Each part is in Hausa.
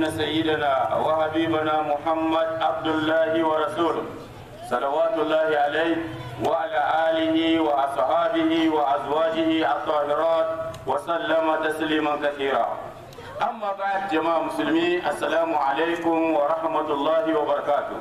سيدنا وحبيبنا محمد عبد الله ورسوله صلوات الله عليه وعلى آله وأصحابه وأزواجه الطاهرات وسلم تسليما كثيرا أما بعد جماعة مسلمين السلام عليكم ورحمة الله وبركاته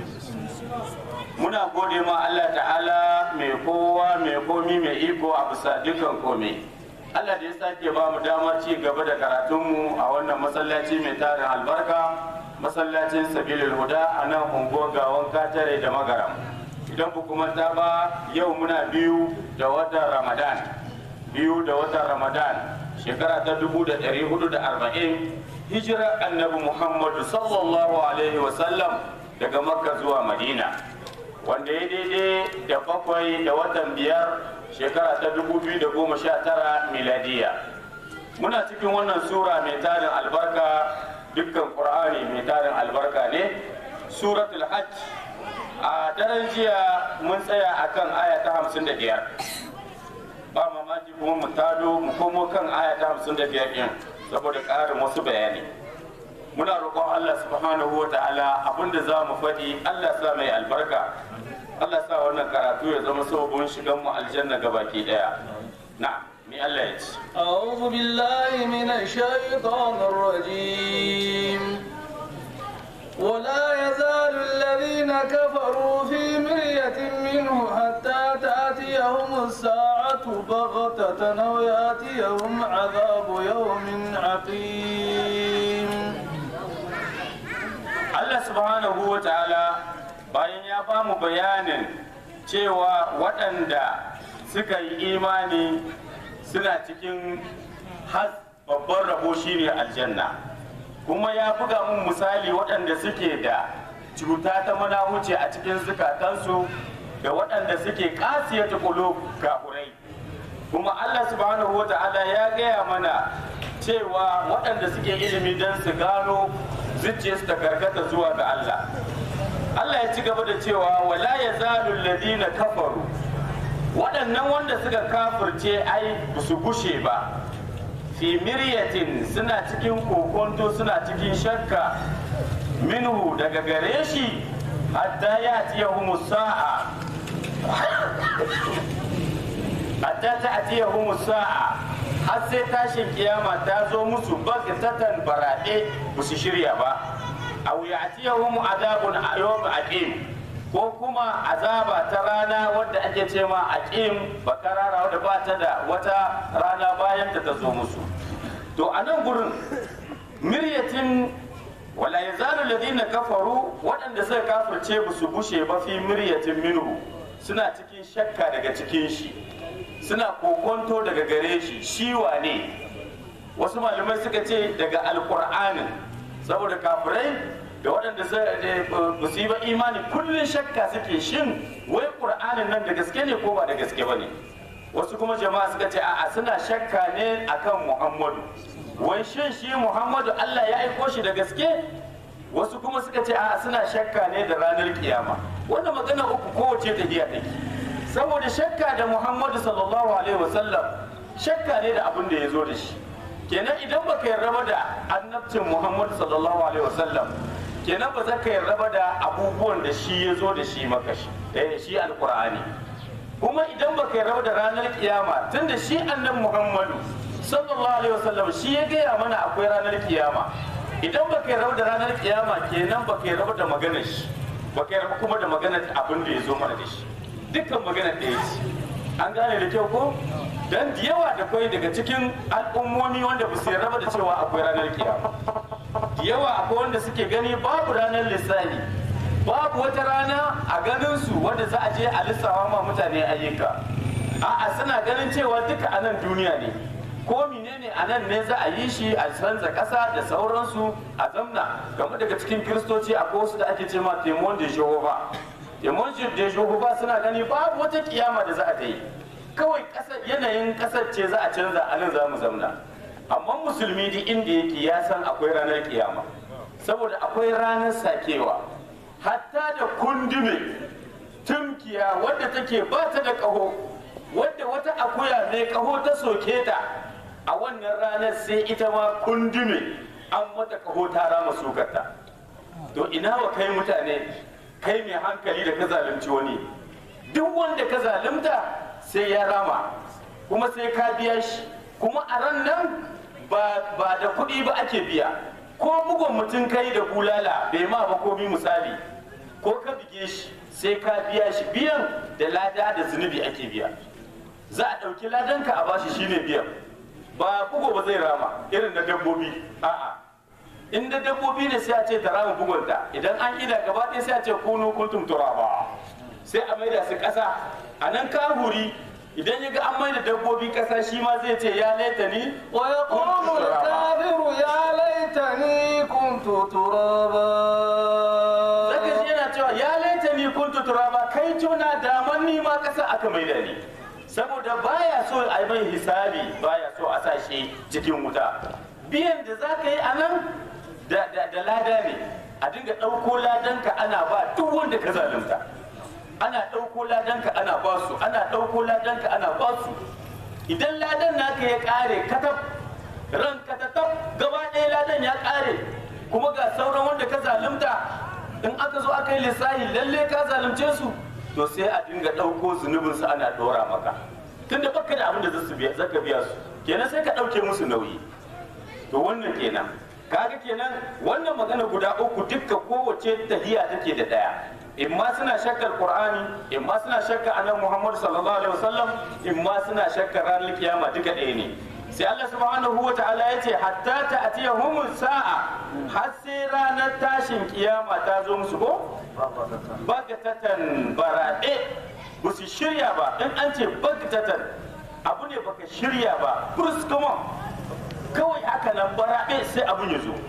muna gode ma Allah ta'ala mai kowa mai komi mai iko a bisa dukkan komai Allah da ya sake ba mu damar ci gaba da karatunmu a wannan masallaci mai tarin albarka masallacin sabilil huda a nan unguwar gawon katare da magaram idan ku kuma ta ba yau muna biyu da watan ramadan biyu da watan ramadan shekara ta dubu da ɗari hudu da arba'in hijirar annabi muhammadu sallallahu alaihi wasallam daga makka zuwa madina wanda ya daidai da bakwai da watan biyar shekara ta 2019 miladiya muna cikin wannan sura mai tarin albarka dukkan qur'ani mai tarin albarka ne suratul hajj a daren jiya mun tsaya akan aya ta 55 ba mamaki kuma mu tado mu komo kan aya ta 55 din saboda ƙarin wasu bayani muna roƙon Allah subhanahu wa ta'ala abinda za mu faɗi Allah sa mai albarka Allah sa wannan karatu ya zama sabon shigan mu aljanna gabaki daya na'am ni Allah ya ci أعوذ بالله من الشيطان الرجيم ولا يزال الذين كفروا في مرية منه حتى تأتيهم الساعة بغتة أو يأتيهم عذاب يوم عقيم Allah subhanahu wa ta'ala bayan ya ba mu bayanin cewa waɗanda suka yi imani suna cikin has babban rabo shine aljanna kuma ya buga mun misali waɗanda suke da cuta ta manahuce a cikin zukatansu da waɗanda suke kasiyata kulo kafurai kuma Allah subhanahu wa ta'ala ya gaya mana cewa waɗanda suke ilimi don su gano zuciyarsu ta karkata zuwa ga Allah Allah ya ci gaba da cewa wala ya zalul ladina kafaru waɗannan wanda suka kafirce ai ba su gushe ba fi miryatin suna cikin kokonto suna cikin shakka minhu daga gare shi hatta ya tiyahumu sa'a hatta ta atiyahumu sa'a har sai tashin kiyama ta zo musu bagtatan baraɗe ba su shirya ba aw ya'tiyahum azabun yawm aqim ko kuma azaba ta rana wadda ake ce ma aqim bakarara wadda ba ta da wata rana bayan ta ta zo musu to a nan gurin miryatin wala yazalu alladhina kafaru waɗanda suka kafirce ba su bushe ba fi miryatin minhu suna cikin shakka daga cikin shi suna kokonto daga gare shi shi wane wasu malamai suka ce daga alkur'anin saboda kafirai da waɗanda ba su yi ba imani kullum shakka suke shin wai ƙur'anin nan da gaske ne ko ba da gaske ba ne wasu kuma jama'a suka ce a'a suna shakka ne akan muhammadu wai shin shi muhammadu allah ya aiko shi da gaske wasu kuma suka ce a'a suna shakka ne da ranar kiyama wanda magana uku kowace tafiya take saboda shakka da muhammadu sallallahu alaihi wasallam shakka ne da abin da ya zo da shi kenan idan baka yarda ba da annabcin muhammadu sallallahu alaihi wasallam kenan ba za ka yarda ba da abubuwan da shi ya zo da shi maka shi eh shi alqur'ani kuma idan baka yarda ba da ranar kiyama tunda shi annabi muhammadu sallallahu alaihi wasallam shi ya gaya mana akwai ranar kiyama idan baka yarda da ranar kiyama kenan baka yarda da maganar shi baka yarda kuma da maganar abin da ya zo mana da shi dukkan maganar ɗaya ce an gane da kyau ko dan da yawa da kwai daga cikin al'ummomi wanda ba su yarda da cewa akwai ranar kiyama da yawa akwai wanda suke gani babu ranar lissafi babu wata rana a ganin su wanda za a je a lissawa ma mutane ayyuka a'a suna ganin cewa duka a nan duniya ne ko menene a nan ne za a yi shi a canza ƙasa da sauransu a zamna game daga cikin kiristoci akwai wasu da ake ce ma temon de jehova temon de jehova suna gani babu wata kiyama da za a ta yi kawai yanayin ƙasar ce za a canza a nan za mu zamna amma musulmi duk inda yake ya san akwai ranar kiyama saboda akwai ranar sakewa hatta da kundume tumkiya wadda take ba ta da ƙaho wadda wata akuya mai ƙaho ta soke ta a wannan ranar sai ita ma kundume an mata kaho ta rama sukarta to ina wa kai mutane kai mai hankali da ka zalunci wani duk wanda ka zalunta sai ya rama kuma sai ka biya shi kuma a ran nan ba ba da kuɗi ba ake biya ko bugun mutum kai da bulala bai ma ba komi misali ko ka bige shi sai ka biya shi biyan da lada da zunubi ake biya za a ɗauki ladanka a bashi shine biyan ba bugo ba zai rama irin na dabbobi a'a in da dabbobi ne sai a ce ta rama bugunta idan an ida gaba ɗaya sai a ce kunu kuntum turaba sai a maida su ƙasa a nan kahuri idan ya ga an maida dabbobi ƙasa shi ma zai ce ya laita ni ويقول الكافر يا ليتني كنت ترابا zaka ji yana cewa ya laita ni kuntu turaba kai tuna daman ni ma ƙasa aka maida ni saboda baya so a yi mai hisabi baya so a sa shi cikin wuta biyan da za ka yi a nan da, da, da lada ne a dinga ɗauko ladanka ana ba duk wanda ka zalunta ana ɗauko ladanka ana ba su ana ɗauko ladanka ana ba su idan ladan naka ya ƙare katab ran katatab gaba ɗaya ladan ya ƙare kuma ga sauran wanda ka zalunta in aka zo aka yi lissahi lalle ka zalunce su to sai a dinga ɗauko zunubinsu ana ɗora maka tunda baka da abin da zasu biya zaka biya su kenan sai ka ɗauke musu nauyi to wannan kenan kaga kenan wannan magana guda uku dukka kowace tahiya take da ɗaya in ma suna shakkar qur'ani in ma suna shakkar annabi muhammad sallallahu alaihi wasallam in ma suna shakkar ranar kiyama duka ɗaya ne sai Allah subhanahu wa ta'ala ya ce hatta ta atiyahum sa'a har sai ranar tashin kiyama ta zo musu ko bagatatan baraɗe ba su shirya ba in an ce bagatatan abu ne baka shirya ba kurus kuma kawai haka nan baraɗe sai abun ya zo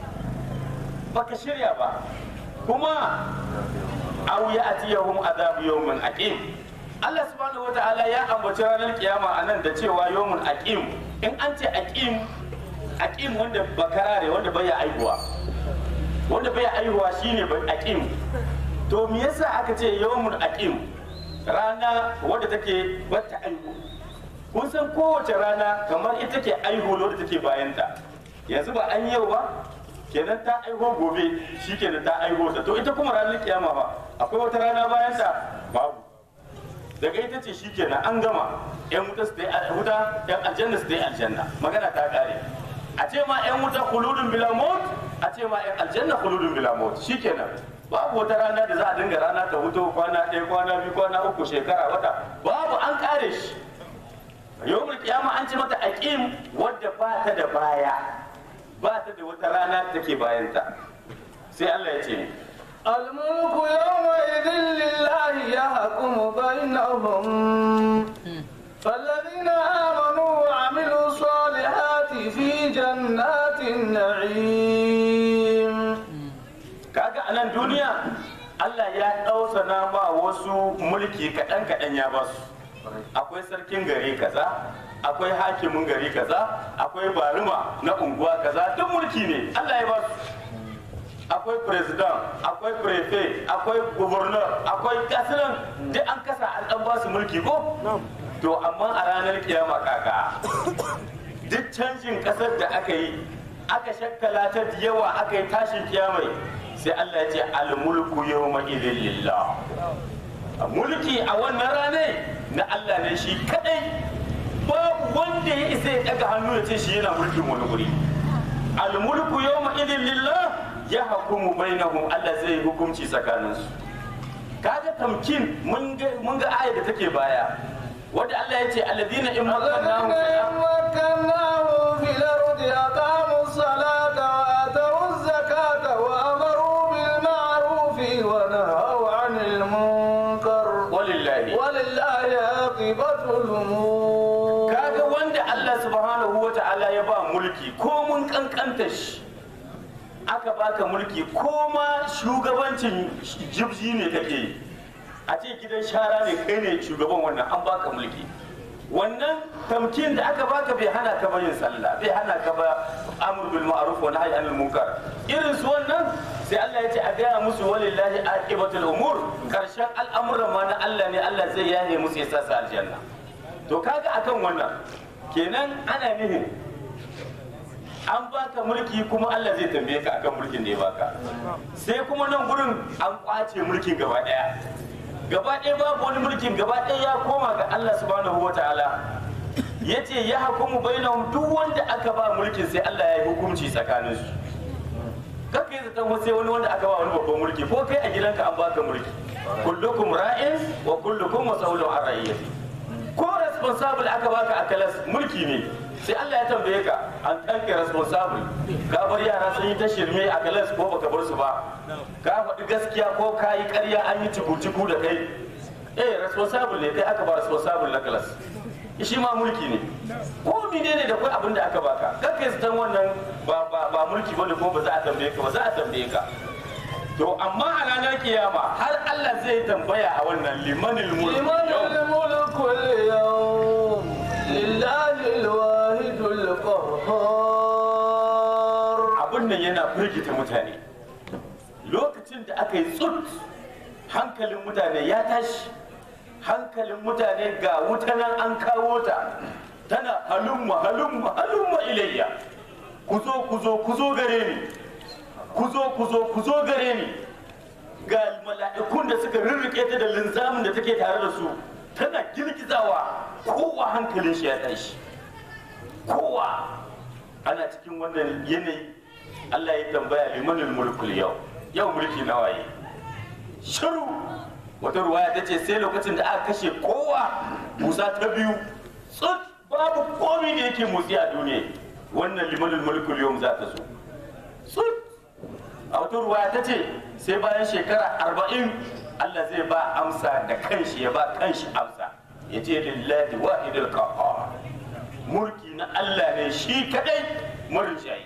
baka shirya ba kuma aw ya atiyahum azabu yawmin aqim Allah subhanahu wata'ala ya ambaci ranar kiyama a nan da cewa yawmun aqim in an ce aqim aqim wanda bakarare wanda bai aihuwa wanda bai aihuwa shine aqim to me yasa aka ce yawmun aqim rana wadda take bata aihu kun san kowace rana kamar ita ke aihu wadda take bayanta yanzu ba an yau ba kenan ta aiho gobe shi kenan ta aiho ta to ita kuma ranar kiyama ba akwai wata rana bayan ta babu daga ita ce shi kenan an gama yan wuta su dai wuta yan aljanna su dai aljanna magana ta kare a ce ma yan wuta khuludun bila maut a ce ma yan aljanna khuludun bila maut shi kenan babu wata rana da za a dinga rana ta huto kwana ɗaya kwana biyu kwana uku shekara wata babu an kare shi yawmul kiyama an ce mata aqim wadda ba ta da baya ba ta da wata rana da take bayanta sai Allah ya ce الملك يومئذ لله يحكم بينهم فالذين آمنوا وعملوا الصالحات في جنات النعيم kaga a nan duniya Allah ya ɗausana ba wasu mulki kaɗan kaɗan ya ba su akwai sarkin gari kaza akwai hakimin gari kaza akwai barima na unguwa kaza duk mulki ne Allah ya ba su akwai president akwai prefect akwai governor akwai gasinan duk an kasa an dan ba su mulki ko to amma a ranar kiyama kaka duk canjin kasar da aka yi aka shakkala ta da yawa aka yi tashin kiyamai sai Allah ya ce al-mulku yawma idhin lillah mulki a wannan rane na Allah ne shi kadai babu wanda ya isa ya daga hannu ya ce shi yana mulkin wani guri al-mulku yawma idhin lillah ya hukumu bainahum Allah zai yi hukunci tsakaninsu kaga tamkin mun ga mun ga ayar da take baya wanda Allah ya ce alladhina in makkannahum الذين مكناهم في الأرض أقاموا الصلاة وآتوا الزكاة وأمروا بالمعروف ونهوا عن المنكر walillahi ولله عاقبة الأمور kaga wanda Allah subhanahu wa ta'ala ya ba mulki ko mun kankanta shi aka baka mulki ko ma shugabancin jibji ne kake yi a ce gidan shara ne kai ne shugaban wannan an baka mulki wannan tamkin da aka baka bai hana ka ba yin sallah bai hana ka ba amr bil ma'ruf wa nahy anil munkar irin su wannan sai Allah ya ce a gaya musu walillahi aqibatul umur karshen al'amuran ma na Allah ne Allah zai yaye musu ya sa su aljanna to kaga akan wannan kenan ana nihin an baka mulki kuma Allah zai tambaye ka akan mulkin da ya baka sai kuma nan gurin an kwace mulkin gaba daya gaba ɗaya babu wani mulkin gaba ɗaya ya koma ga Allah subhanahu wataala yace ya hukumu bainahum duk wanda aka ba mulkin sai Allah ya yi hukunci tsakanin su kaka yi zaton sai wani wanda aka ba wani babban mulki ko kai a gidanka an baka mulki kullukum ra'in wa kullukum mas'ulun an ra'iyati ko responsible aka baka a kalas mulki ne sai Allah ya tambaye ka an kanke responsible ka bar yara sun yi ta shirme a kalas ko baka bar su ba ka faɗi gaskiya ko ka yi ƙarya an yi ciku da kai eh responsible ne kai aka ba responsible na kalas shi ma mulki ne ko mene ne da kai abin da aka baka kakkai zaton wannan ba ba ba mulki bane ko ba za a tambaye ka ba za a tambaye ka to amma a ranar kiyama har Allah zai tambaya a wannan limanil mulk لمن yau الملك اليوم لله الواحد القهار abin nan yana firgita mutane lokacin da aka yi tsut hankalin mutane ya tashi hankalin mutane ga wuta nan an kawo ta tana halumma halumma halumma ilayya ku zo ku zo ku zo gare ni ku zo ku zo ku zo gare ni ga mala'ikun da suka rirrike ta da linzamin da take tare da su tana girgizawa kowa hankalin shi ya tashi kowa ana cikin wannan yanayi Allah ya tambaya limanul mulkul yau yau mulki na waye shiru wata ruwaya ta ce sai lokacin da aka kashe kowa musa ta biyu tsut babu komi da yake motsi a duniya wannan limanul mulkul yau za ta zo tsut a wata ruwaya ta ce sai bayan shekara arba'in Allah zai ba amsa da kanshi ya ba kanshi amsa ya ce lillahi wahidul qahhar mulki na Allah ne shi kadai marin shayi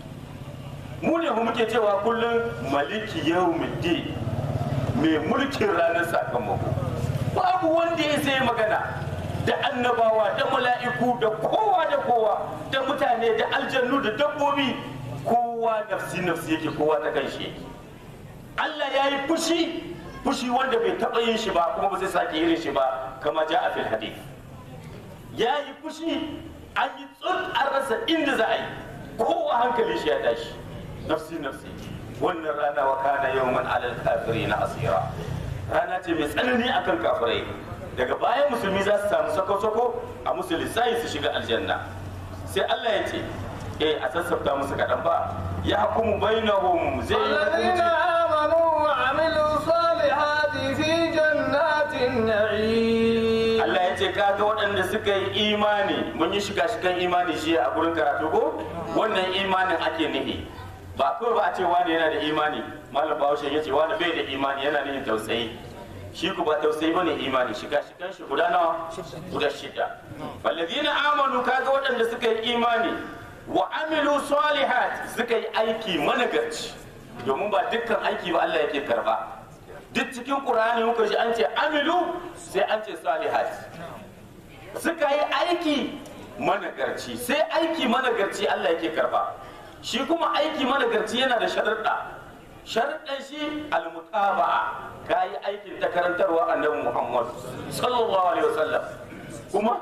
mu ne mu muke cewa kullum maliki yawmiddin mai mulkin ranar sakamako babu wanda ya sai magana da annabawa da mala'iku da kowa da kowa da mutane da aljannu da dabbobi kowa nafsi nafsi yake kowa ta kanshi yake Allah ya yi fushi fushi wanda bai taɓa yin shi ba kuma ba zai sake irin shi ba kama ja a fil hadith ya yi fushi an yi tsun an rasa inda za a yi kowa hankali shi ya tashi nafsi nafsi wannan rana wa kana yawman alal na asira rana ce mai tsanani akan kafirai daga bayan musulmi za su samu sako-sako a musu lissayi su shiga aljanna sai Allah ya ce eh a sassafta musu kaɗan ba ya hukumu bainahum zai yi الذين hukunci آمنوا وعملوا الصالحات في جنات النعيم Allah ya ce kaga waɗanda suka yi imani mun yi shiga shigan imani shi a gurin karatu ko wannan imanin ake nufi ba kawai ba a ce wani yana da imani malam bahaushe ya ce wani bai da imani yana nufin tausayi shi ku ba tausayi bane imani shiga shigan shi guda nawa guda shida walladina amanu kaga waɗanda suka yi imani wa amilu salihat suka yi aiki managarci domin ba dukkan aiki ba Allah yake karba duk cikin ƙur'ani muka ji an ce amilu sai an ce salihat suka yi aiki managarci sai aiki managarci Allah yake karba shi kuma aiki managarci yana da sharuɗa sharuɗan shi almutaba'a ka yi aikin ta karantarwa annabi Muhammad sallallahu alaihi wasallam kuma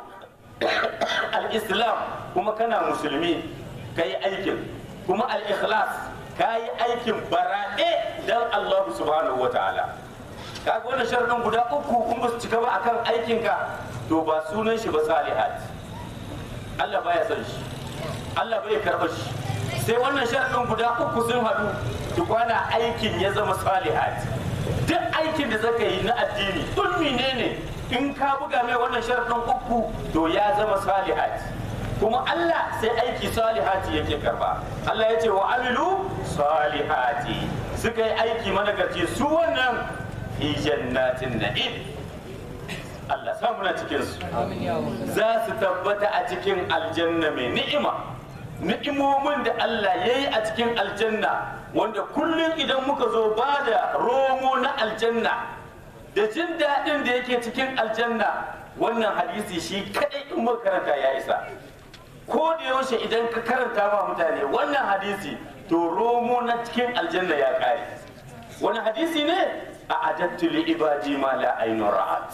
al-islam kuma kana musulmi ka yi aikin kuma al-ikhlas ka yi aikin baraɗe don Allah subhanahu wa ta'ala kaga wannan sharadin guda uku kun ba su cika ba akan aikinka to ba sunan shi ba salihat Allah baya son shi Allah bai karɓar shi sai wannan sharadin guda uku sun haɗu tukwana aikin ya zama salihat duk aikin da zaka yi na addini duk menene in ka buga mai wannan sharadin uku to ya zama salihat kuma Allah sai aiki salihati yake karba Allah ya ce wa amilu salihati suka yi aiki managarci su wannan fi jannatin na'im Allah sa muna cikin su za su tabbata a cikin aljanna mai ni'ima ni'imomin da Allah ya yi a cikin aljanna wanda kullum idan muka zo ba da romo na aljanna da jin daɗin da yake cikin aljanna wannan hadisi shi kaɗai in muka karanta ya isa ko da yaushe idan ka karanta ma mutane wannan hadisi to romo na cikin aljanna ya kare wani hadisi ne a adattu li ibadi ma la ainun ra'at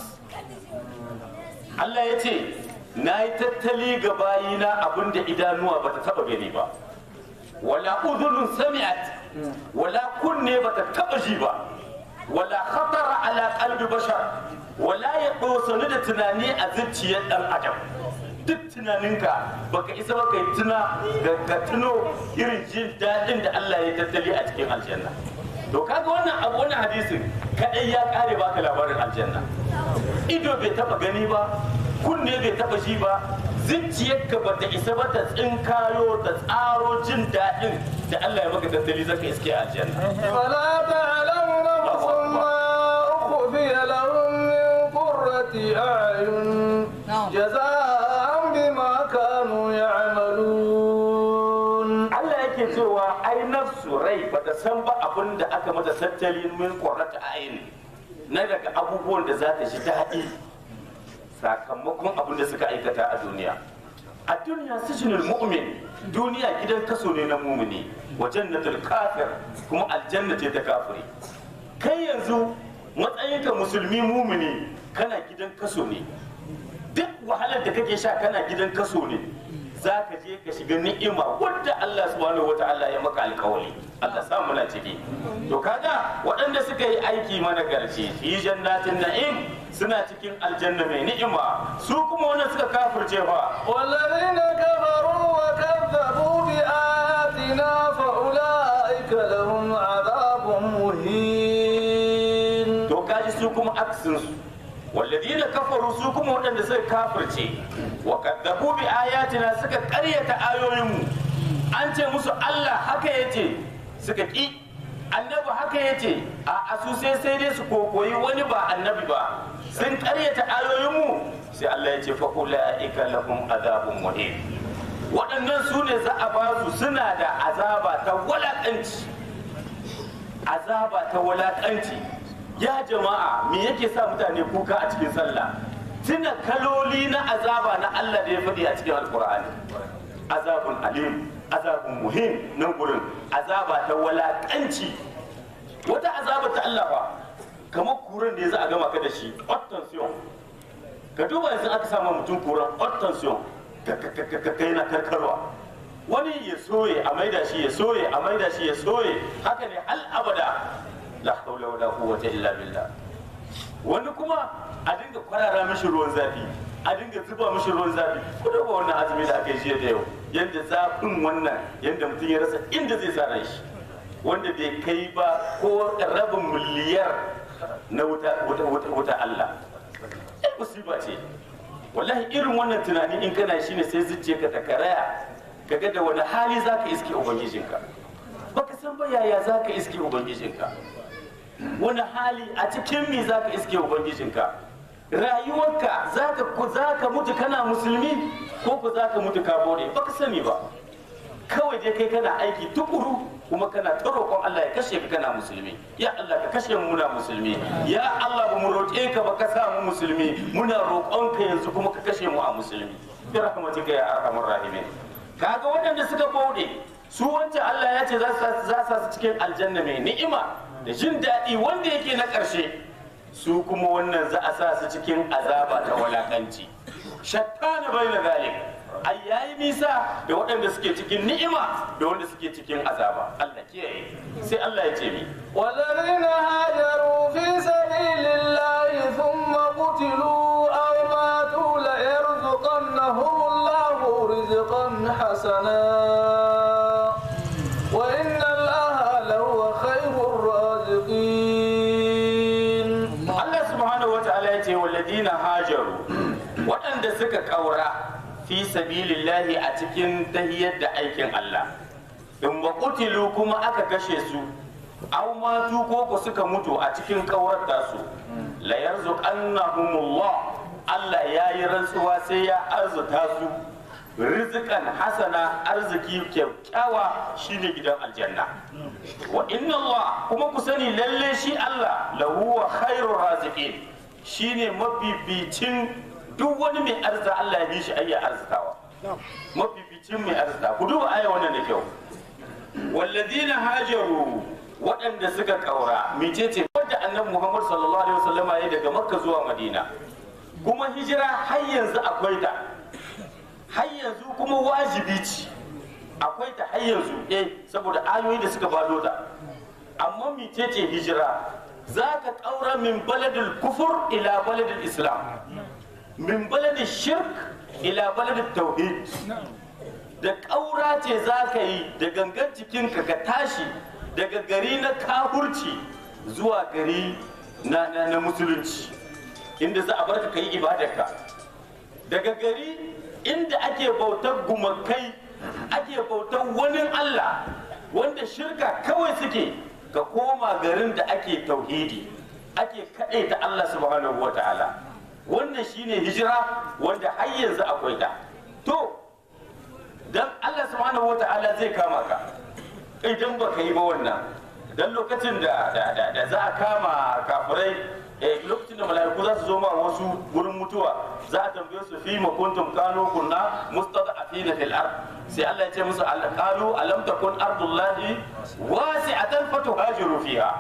Allah ya ce na yi tattali ga bayina abinda idanuwa bata taba gani ba wala udhunun sami'at wala kunne bata taba ji ba wala khatara ala qalbi bashar wala ya dosani da tunani a zuciyar dan adam duk tunaninka baka isa baka yi tuna da ka tuno irin jin daɗin da Allah ya tattali a cikin aljanna to kaga wannan abu wannan hadisin kadai ya kare baka labarin aljanna ido bai taba gani ba kunne bai taba ji ba zuciyarka ba ta isa ba ta tsinkayo da tsaro jin daɗin da Allah ya maka tattali zaka iske a aljanna فلا تعلم نفس ما أخفي لهم من قرة أعين جزاء بما كانوا يعملون Allah yake cewa ai nafsu rai bata san ba abin da aka mata tattalin min qurrata ayin na daga abubuwan da za ta shi daɗi sakamakon abin da suka aikata a duniya a duniya sijinul mu'min duniya gidan kaso ne na mumini wa jannatul kafir kuma aljanna ce ta kafiri kai yanzu matsayinka musulmi mumini kana gidan kaso ne duk wahalar da kake sha kana gidan kaso ne za ka je ka shiga ni'ima wadda Allah subhanahu wa ta'ala ya maka alkawali Allah sa muna ciki to kaga waɗanda suka yi aiki mana garci fi jannatin na'im suna cikin aljanna mai ni'ima su kuma wanda suka kafirce fa والذين كفروا وكذبوا بآياتنا فأولئك لهم عذاب مهين to kaji su kuma aksin su walladina kafaru su kuma waɗanda suka kafirce wa kadzabu bi ayatina suka ƙaryata ayoyinmu an ce musu Allah haka yace suka ƙi annabi haka yace a asu sai sai dai su kokoyi wani ba annabi ba sun ƙaryata ayoyinmu sai Allah ya ce fa ulaika lahum adabun muhin waɗannan su ne za a ba su suna da azaba ta walaƙanci azaba ta walakanci ya jama'a me yake sa mutane kuka a cikin sallah tuna kaloli na azaba na Allah da ya faɗi a cikin alkur'ani azabun alim azabun muhim nan gurin azaba ta walakanci wata azaba ta Allah fa kamar kuran da ya za a gama ka da shi ottension ka duba yanzu aka sama mutum kuran ottension ka kai na karkarwa wani ya soye a maida shi ya soye a maida shi ya soye haka ne al abada la haula wala quwwata illa billah wani kuma a dinga kwarara mishi ruwan zafi a dinga zuba mishi ruwan zafi ku duba wannan azumi da aka yi jiya da yau yanda zafin wannan yanda mutum ya rasa inda zai sa ran shi wanda bai kai ba ko rabin miliyar na wuta wuta wuta wuta Allah ai musiba ce wallahi irin wannan tunani in kana shi ne sai zuciyarka ta karaya kaga da wani hali zaka iske ubangijinka baka san ba yaya zaka iske ubangijinka wani hali a cikin me zaka iske ubangijinka rayuwarka zaka ku zaka mutu kana musulmi ko ku zaka mutu ka bore baka sani ba kawai dai kai kana aiki tukuru kuma kana ta roƙon Allah ya kashe ka kana musulmi ya Allah ka kashe mu muna musulmi ya Allah ba mu roƙe ka ba ka sa mu musulmi muna roƙon ka yanzu kuma ka kashe mu a musulmi bi rahmatika ya arhamar rahimin kaga waɗanda suka bauɗe su wancan Allah ya ce za su za su cikin aljanna mai ni'ima da jin daɗi wanda yake na ƙarshe su kuma wannan za a sa su cikin azaba ta walakanci shattana bai na zalik ai yayi nisa da waɗanda suke cikin ni'ima da wanda suke cikin azaba Allah kiyaye sai Allah ya ce mi والذين هاجروا في سبيل الله ثم قتلوا أو ماتوا ليرزقنهم الله رزقا حسنا وإن الله لهو خير الرازقين Allah subhanahu wataala ya ce walladina hajaru waɗanda suka ƙaura fi sabilillahi a cikin tahiyar da aikin Allah in ba kutilu kuma aka kashe su aw matu ko ku suka mutu a cikin ƙaurar tasu la yarzuqannahumullah Allah ya yi rantsuwa sai ya arzuta su rizikan hasana arziki kyakkyawa shine gidan aljanna wa inna Allah kuma ku sani lalle shi Allah lahu wa khairur raziqin shine mafificin duk wani mai arza Allah ya bi shi ayya arzikawa mafificin mai arzika ku duba aya wannan da kyau walladina hajaru waɗanda suka ƙaura mecece wadda annabi Muhammad sallallahu alaihi wasallam ya daga Makka zuwa Madina kuma hijira har yanzu akwai ta har yanzu kuma wajibi ce akwai ta har yanzu eh saboda ayoyi da suka bado ta amma micece hijira za ka ƙaura min baladil kufur ila baladil islam min baladil shirk ila baladil tauhid da ƙaura ce za ka yi da gangan jikinka ka tashi daga gari na kafurci zuwa gari na, na, na musulunci inda za a barka ka yi ibadarka daga gari inda ake bautar gumakai ake bautar wani Allah wanda shirka kawai suke ka koma garin da ake tauhidi ake ta Allah subhanahu wa ta'ala wannan shine hijira wanda har yanzu akwai ta to dan Allah subhanahu wa ta'ala zai kama ka idan baka yi ba wannan dan lokacin da da da, da za a kama kafirai eh, lokacin da mala'iku za su zo ma wasu gurin mutuwa za a tambaye su fi ma kuntum kanu kunna mustada'afina fil ard sai Allah ya ce musu al- qalu alam takun ardullahi wasi'atan fatuhajiru fiha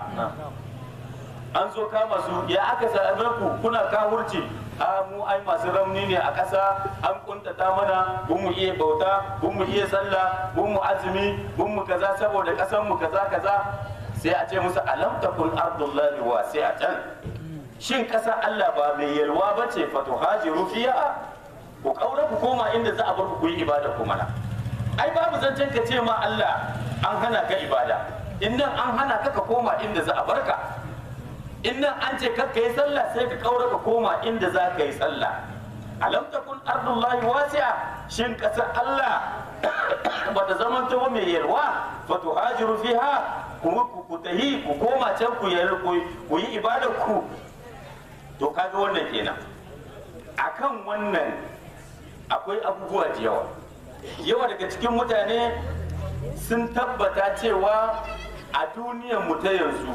an zo kama su ya aka same ku kuna kawurci a mu ai masu rauni ne a ƙasa an kuntata mana bun mu iya bauta bun mu iya sallah bun mu azumi bun mu kaza saboda ƙasar mu kaza kaza sai a ce musu alam takun ardullahi wasi'atan shin ƙasar Allah ba mai yalwa ba ce fatuhajiru fiha ku kaura ku koma inda za a bar ku yi ibada ku mana ai babu zancen ka ce ma Allah an hana ka ibada in nan an hana ka ka koma inda za a barka in nan an ce ka yi sallah sai ka kaura ka koma inda za ka yi sallah alam takun ardullahi wasi'a shin kasar Allah bata zama ta mai yalwa fa tuhajiru fiha ku ku ku tahi ku koma can ku yi ku yi ibadar ku to kaga wannan kenan akan wannan akwai abubuwa da yawa yawa daga cikin mutane sun tabbata cewa a duniyar mu ta yanzu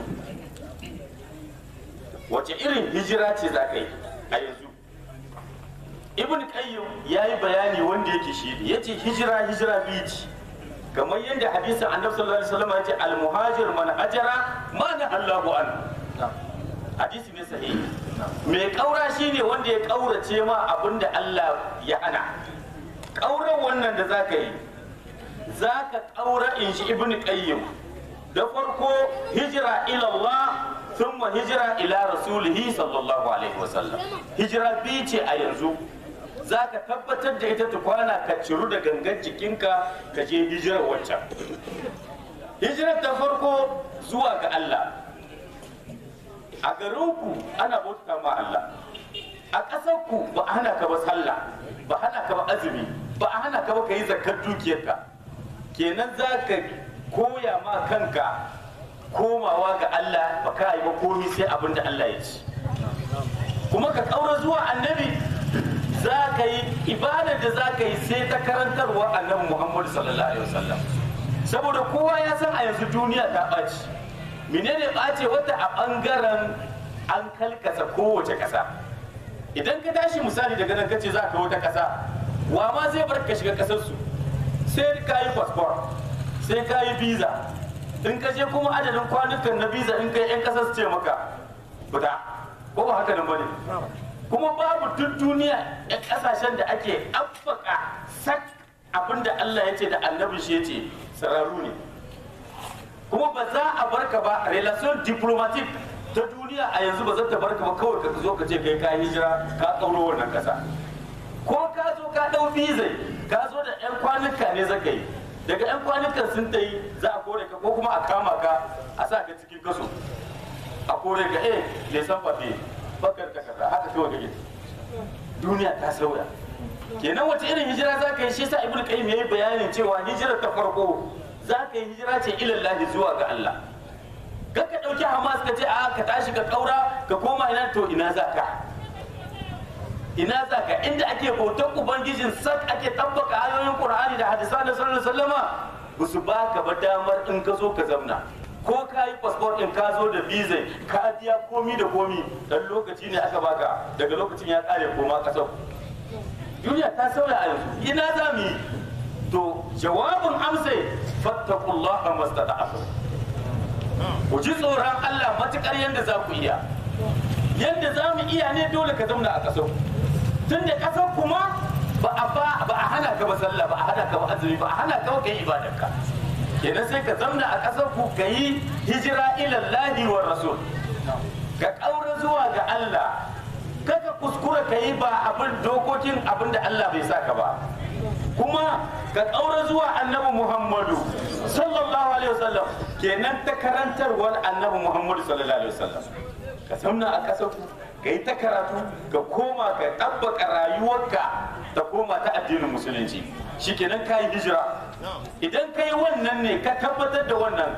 wace irin hijira ce za ka yi a yanzu ibn qayyim ya yi bayani wanda yake shi ya ce hijira hijira biyu ce kamar yadda hadisin annabi sallallahu alaihi wasallam ya ce al-muhajir man hajara ma na Allahu an hadisi ne sahihi mai kaura shine wanda ya kaurace ma abinda Allah ya hana kauran wannan da za ka yi za ka kaura in shi ibn qayyim da farko hijira ila Allah thumma hijira ila rasulihi sallallahu alaihi wasallam hijira biyu ce a yanzu za ka tabbatar da ita tukwana ka ciru da gangan jikinka ka je hijirar wancan hijirar ta farko zuwa ga Allah a garinku ana bauta ma Allah a ƙasarku ba a hana ka ba sallah ba a hana ka ba azumi ba a hana ka ba ka yi zakar dukiyarka kenan za ka koya ma kanka komawa ga Allah ba ka yi ba komi sai abin da Allah ya ci kuma ka ƙaura zuwa annabi za ka yi ibadar da za ka yi sai ta karantarwa annabi Muhammadu sallallahu alaihi wasallam saboda kowa ya san a yanzu duniya ta ɓaci menene ɓace wata a ɓangaren an kalkasa kowace ƙasa idan ka tashi misali daga nan kace za ka wata ƙasa wa ma zai bar ka shiga ƙasar su sai ka yi passport sai ka yi visa in ka je kuma adadin kwanukan na visa in kai yan ƙasar su ce maka fita ko ba haka nan bane kuma babu duk duniya yan ƙasashen da ake abbaka sak abinda Allah ya ce da annabin shi ya ce sararu ne kuma ba za a barka ba relation diplomatic ta duniya a yanzu ba za ta barka ba kawai ka zo ka ce kai ka hijira ka kauro wannan kasa ko ka zo ka dau visa ka zo da yan kwanuka ne zaka yi daga yan kwanukan sun ta yi za a kore ka ko kuma a kama ka a sa ka cikin kaso a kore ka eh lesan fafe bakar takarda haka kawai kake duniya ta sauya kenan wace irin hijira za ka yi shi sa ibnu qayyim yayi bayanin cewa hijira ta farko za ka yi hijira ce ilallahi zuwa ga Allah ka ka ɗauki hamas ka ce a ka tashi ka ƙaura ka koma ina to ina za ka ina za ka inda ake bautar ubangijin sak ake tabbaka ayoyin qur'ani da hadisa da sallallahu alaihi wasallama ba su baka ba damar in ka zo ka zamna ko ka yi passport din ka zo da visa ka biya komi da komi dan lokaci ne aka baka daga lokacin ya kare koma kasar duniya ta sauya a yanzu ina za mu yi to jawabin amsa fattakullaha mastata'tum ku ji tsoron Allah matukar yadda za ku iya yadda za mu iya ne dole ka zauna a ƙasar tun da ƙasar kuma ba a ba ba a hana ka ba sallah ba a hana ka ba azumi ba a hana ka ba kai ibadarka kenan sai ka zamna a ƙasar ku ka yi hijira ilallahi wa rasul ka ƙaura zuwa ga Allah kaka kuskura ka yi ba abin dokokin abin da Allah bai saka ba kuma ka ƙaura zuwa annabi Muhammadu sallallahu alaihi wasallam kenan ta karantarwar annabi Muhammadu sallallahu alaihi wasallam ka zamna a ƙasar ku ka yi ta karatu ka koma ka ɗabbaka rayuwarka ta koma ta addinin musulunci shikenan ka yi hijira idan ka yi wannan ne ka tabbatar da wannan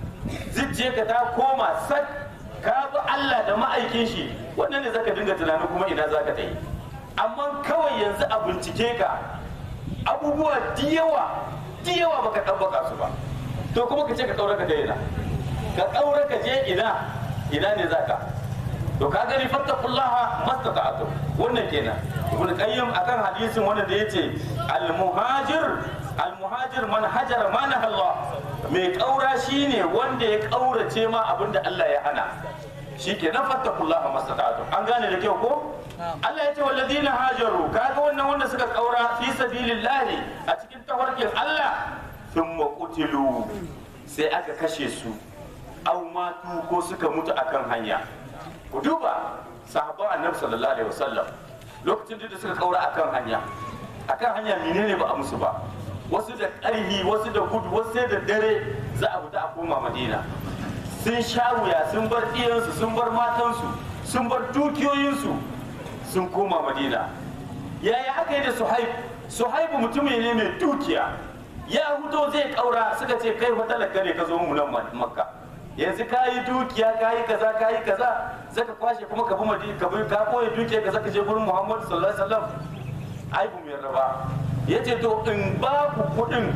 ka ta koma sak ka bi Allah da ma'aikin shi wannan ne zaka dinga tunanin kuma ina zaka ta yi amma kawai yanzu a bincike ka abubuwa diyawa diyawa baka tabbaka su ba to kuma ka ce ka kaura ka je ina ka kaura ka je ina ina ne zaka to ka gani fattakullaha mastata'tum wannan kenan ibn qayyim akan hadisin wanda da yace al muhajir al muhajir man hajara ma Allah mai kaura shine wanda ya kaurace ma abinda Allah ya hana shikenan fattakullaha mastata'tum an gane da kyau ko Allah ya ce walladina hajaru kaga wannan wanda suka kaura fi sabilillahi a cikin tafarkin Allah thumma qutilu sai aka kashe su au matu ko suka mutu akan hanya ku duba sahabban annabi sallallahu alaihi wasallam lokacin da suka kaura akan hanya akan hanya menene ba a musu ba wasu da ƙarhi wasu da gudu wasu sai da dare za a fita a koma madina sun sha wuya sun bar iyansu sun bar matansu sun bar dukiyoyinsu sun koma madina yaya aka yi da suhaib suhaibu mutum ne mai dukiya ya hudo zai kaura suka ce kai fa talaka ne ka zo mu nan makka yanzu ka yi dukiya ka yi kaza ka yi kaza zaka kwashe kuma ka bi madina ka bi ka koyi dukiya ka zaka je gurin muhammadu sallallahu alaihi wasallam ai bu mai raba yace to in ba ku kudin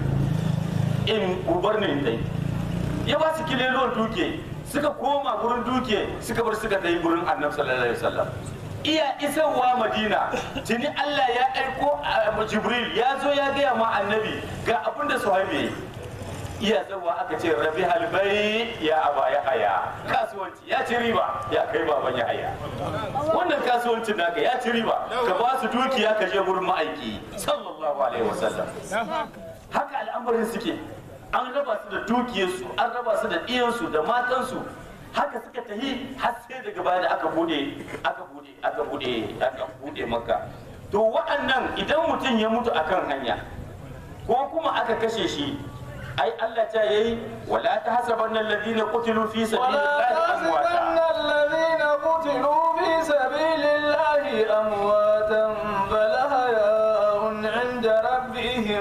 in gubar ne dai ya ba su kilelon duke suka koma gurin duke suka bar suka tayi gurin annabi sallallahu alaihi wasallam iya isarwa madina tuni Allah ya aiko jibril ya zo ya gaya ma annabi ga abin da suhaibi iya zawa aka ce rabi halbai ya aba ya haya kasuwanci ya ci riba ya kai baban ya haya wannan kasuwancin naka ya ci riba ka ba su dukiya ka je gurin ma'aiki sallallahu alaihi wasallam haka al'amarin suke an raba su da dukiyarsu an raba su da ɗiyansu da matansu haka suka tahi har sai daga baya da aka bude aka bude aka bude aka bude maka to wa'annan idan mutum ya mutu akan hanya ko kuma aka kashe shi ai Allah ta yayi wala tahsabanna alladhina qutilu fi ولا sabilillahi تحسبن amwata الذين قتلوا في سبيل الله أمواتا بل أحياء عند ربهم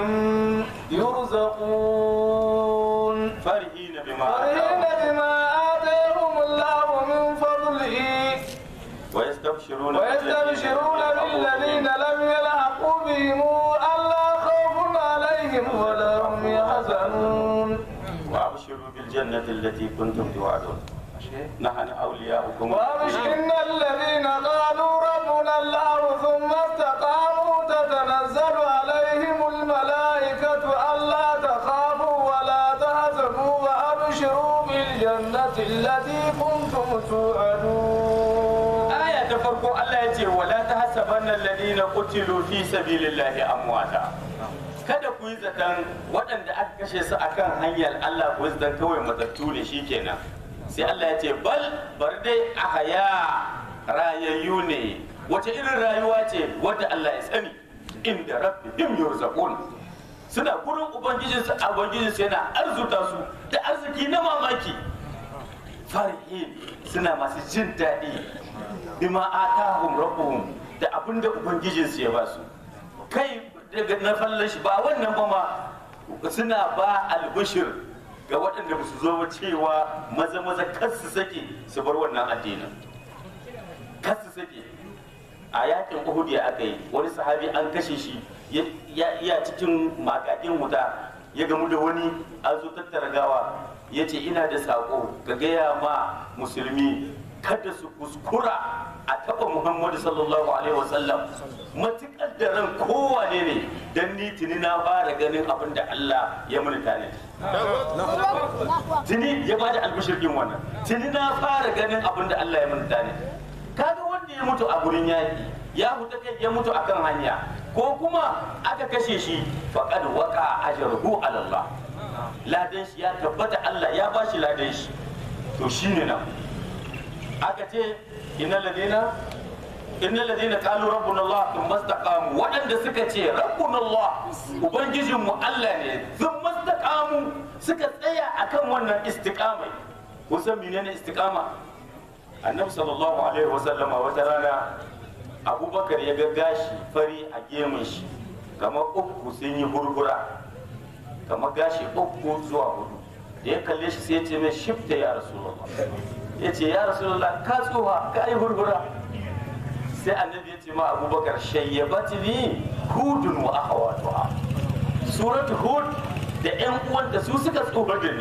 يرزقون farihina bima فرحين atahum بما آتاهم الله من فضله wa yastabshiruna ويستبشرون بالذين لم يلحقوا بهم ألا خوف عليهم ولا هم يحزنون wa abshiru bil jannati allati kuntum tu'adun nahnu awliya'ukum وأبشرن الذين قالوا ربنا الله ثم استقاموا تتنزل عليهم الملائكة ألا تخافوا ولا تحزنوا وأبشروا بالجنة التي كنتم توعدون aya ta farko Allah ya ce wala tahsabanna alladhina qutilu fi sabilillahi amwata kada ku yi zaton waɗanda aka kashe su akan hanyar Allah ku yi zaton kawai matattu ne shikenan sai Allah ya ce bal bar dai ahaya rayayyu ne wace irin rayuwa ce wadda Allah ya sani inda rabbihim yurzaqun suna gurin ubangijinsu a ubangijinsu yana arzuta su da arziki na mamaki farihin suna masu jin daɗi bima atahum rabbuhum da abin da ubangijinsu ya ba su kai daga na fallon shi ba wannan ba ma suna ba albishir ga waɗanda ba su zo ba cewa maza maza kar su sake su bar wannan addinin kar su sake a yakin uhud ya aka yi wani sahabi an kashe shi ya- ya iya cikin makadin wuta ya gamu da wani an zo tattara gawa ya ce ina da saƙo ka gaya ma musulmi kada su kuskura a taɓa muhammadu sallallahu alaihi wasallam matuƙar da ran kowane ne don ni tuni na fara ganin abin da allah ya muni tanadi tuni ya bada albishir din wannan tuni na fara ganin abin da Allah ya manta ne kaga wanda ya mutu a gurin yaƙi ya huta kai ya mutu akan hanya ko kuma aka kashe shi faqad waqa ajruhu ala Allah ladan shi ya tabbata Allah ya bashi ladan shi to shine nan aka ce innal ladina innal ladina qalu rabbuna Allah thumma istaqamu waɗanda suka ce rabbuna Allah ubangijin mu Allah ne thumma istaqamu suka tsaya akan wannan istiqamai kusan menene istiqama annabi sallallahu alaihi wasallama wata rana abubakar ya ga gashi fari a gemun shi kamar uku sun yi hurhura kamar gashi uku zuwa hudu da ya kalle shi sai ya ce mai shifta ya rasulullah ya ce ya rasulullah ka tsoha ka yi hurhura sai annabi ya ce ma abubakar shayyabati ni hudun wa akhawatuha suratu hud da yan uwanta su suka tsoha da ni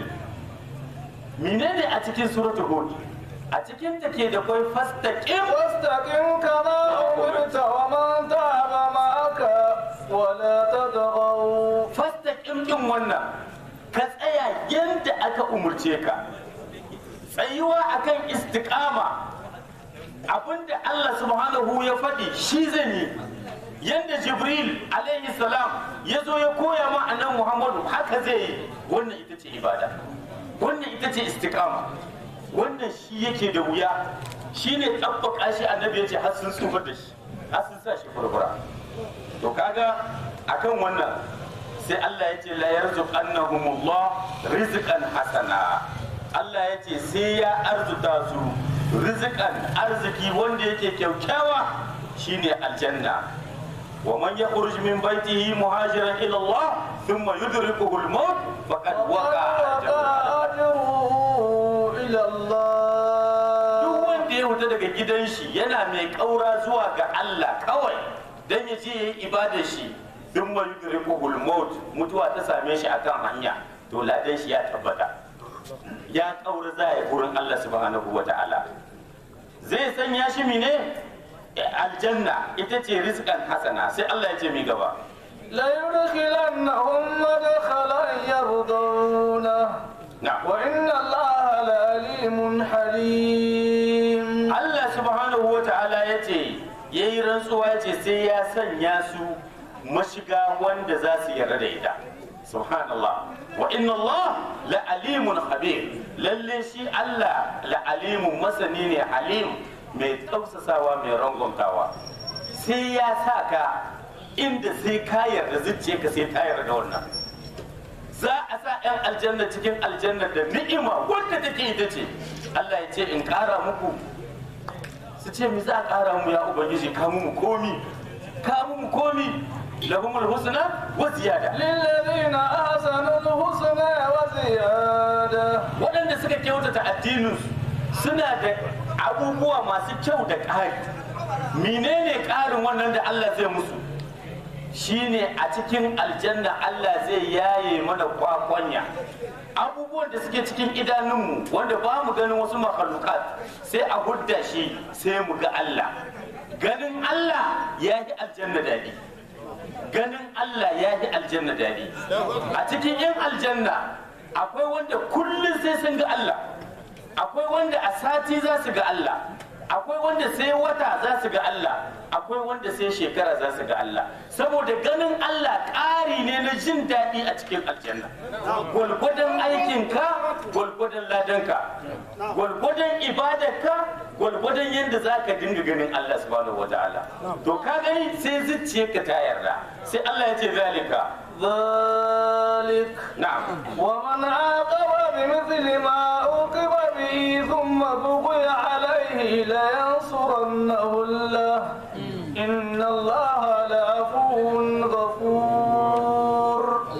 menene a cikin suratu hud a cikin ta ke da kwai fastaqim واستقم كما أمرت ومن تاب معك ولا تطغوا fastaqim din wannan ka tsaya yadda aka umurce ka tsayuwa akan istiqama abinda Allah subhanahu ya faɗi shi zan yi yadda jibril alaihi salam ya zo ya koya ma annan muhammadu haka zai yi wannan ita ce ibada wannan ita ce istiqama wannan shi yake da wuya shi ne tabbaka shi annabi ya ce har sun tsufar da shi har sun sa shi furfura to kaga akan wannan sai Allah ya ce la yarzuqannahumullah rizqan hasana Allah ya ce sai ya arzuta su rizqan arziki wanda yake kyaukyawa shine aljanna wa man yakhruj min baytihi muhajiran ila Allah thumma yudrikuhu al-maut faqad waqa'a ajruhu أجره إلى الله duk wanda ya wuta daga gidan shi yana mai kaura zuwa ga Allah kawai dan ya je yayi ibadar shi duk mai yudrikuhul maut mutuwa ta same shi akan hanya to ladan shi ya tabbata ya kaura za ya gurin Allah subhanahu wata'ala zai sanya shi mine aljanna ita ce rizqan hasana sai Allah ya ce mi gaba ليدخلنهم مدخلا يرضونه na'am وإن الله لعليم حليم Allah subhanahu wa ta'ala ya ce ya yi rantsuwa ya ce sai ya sanya su mashiga wanda za su yarda da ita subhanallah wa inna Allah la alimun habir lalle shi Allah la alimun masani ne halim mai tausasawa mai rangwamtawa sai ya sa ka inda sai ka yarda zuciyarka sai ta yarda da wannan za a sa 'yan aljanna cikin aljanna da ni'ima wanda take ita ce Allah ya ce in ƙara muku su ce mi za a ƙara mu ya ubangiji ka mu komi ka mu komi lahumul husna wa ziyada للذين أحسنوا الحسنى وزيادة waɗanda suka kyautata addininsu suna da abubuwa masu kyau da ƙari menene ƙarin wannan da Allah zai musu shine a cikin aljanna Allah zai yaye mana kwakwanya abubuwan da suke cikin idanunmu wanda ba mu ganin wasu makhlukat sai a hudda shi sai mu ga Allah ganin Allah ya yi aljanna daɗi ganin Allah ya yi aljanna daɗi a cikin yin aljanna akwai wanda kullum sai sun ga Allah akwai wanda a sati za su ga Allah akwai wanda sai wata za su ga Allah akwai wanda sai shekara za su ga Allah saboda ganin Allah ƙari ne na jin daɗi a cikin aljanna gwalgwadon aikinka gwalgwadon ladanka gwalgwadon ibadarka gwalgwadon yadda za ka dinga ganin Allah subhanahu wa ta'ala to ka gani sai zuciyarka ta yarda sai Allah ya ce zalika ذلك na'am ومن عاقب بمثل ما عوقب به ثم بغي عليه لينصرنه الله إن الله لعفو غفور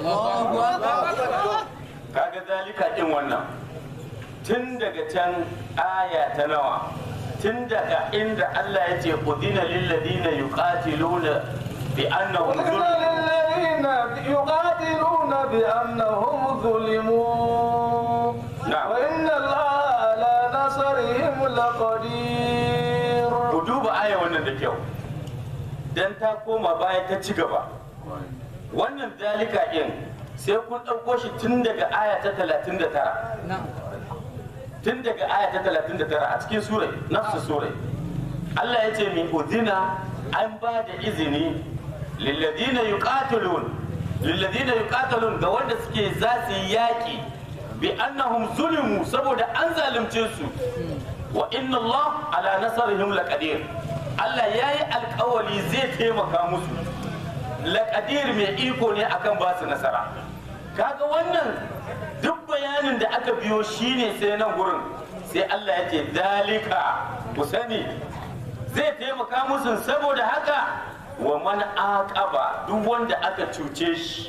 kaga zalika din wannan tun daga can aya ta nawa tun daga inda Allah ya ce udina lil ladina yuqatiluna bi annahum قلنا zulm للذين يقاتلون بأنهم ظلموا نعم. وإن الله على نصرهم لقدير ku duba aya wannan da kyau dan ta koma baya ta ci gaba wannan zalika din sai kun ɗauko shi tun daga aya ta 39 tun daga aya ta 39 a cikin surai nafsu surai Allah ya ce min udina an ba da izini lilladina yuqatilun lilladina yuqatilun ga wanda suke za su yi yaƙi bi annahum zulimu saboda an zalunce su wa inna Allah ala nasarihim laqadir Allah yayi alƙawari zai taimaka musu laqadir mai iko ne akan ba su nasara kaga wannan duk bayanin da aka biyo shine sai nan gurin sai Allah ya ce dalika ku sani zai taimaka musu saboda haka wa man aqaba duk wanda aka cuce shi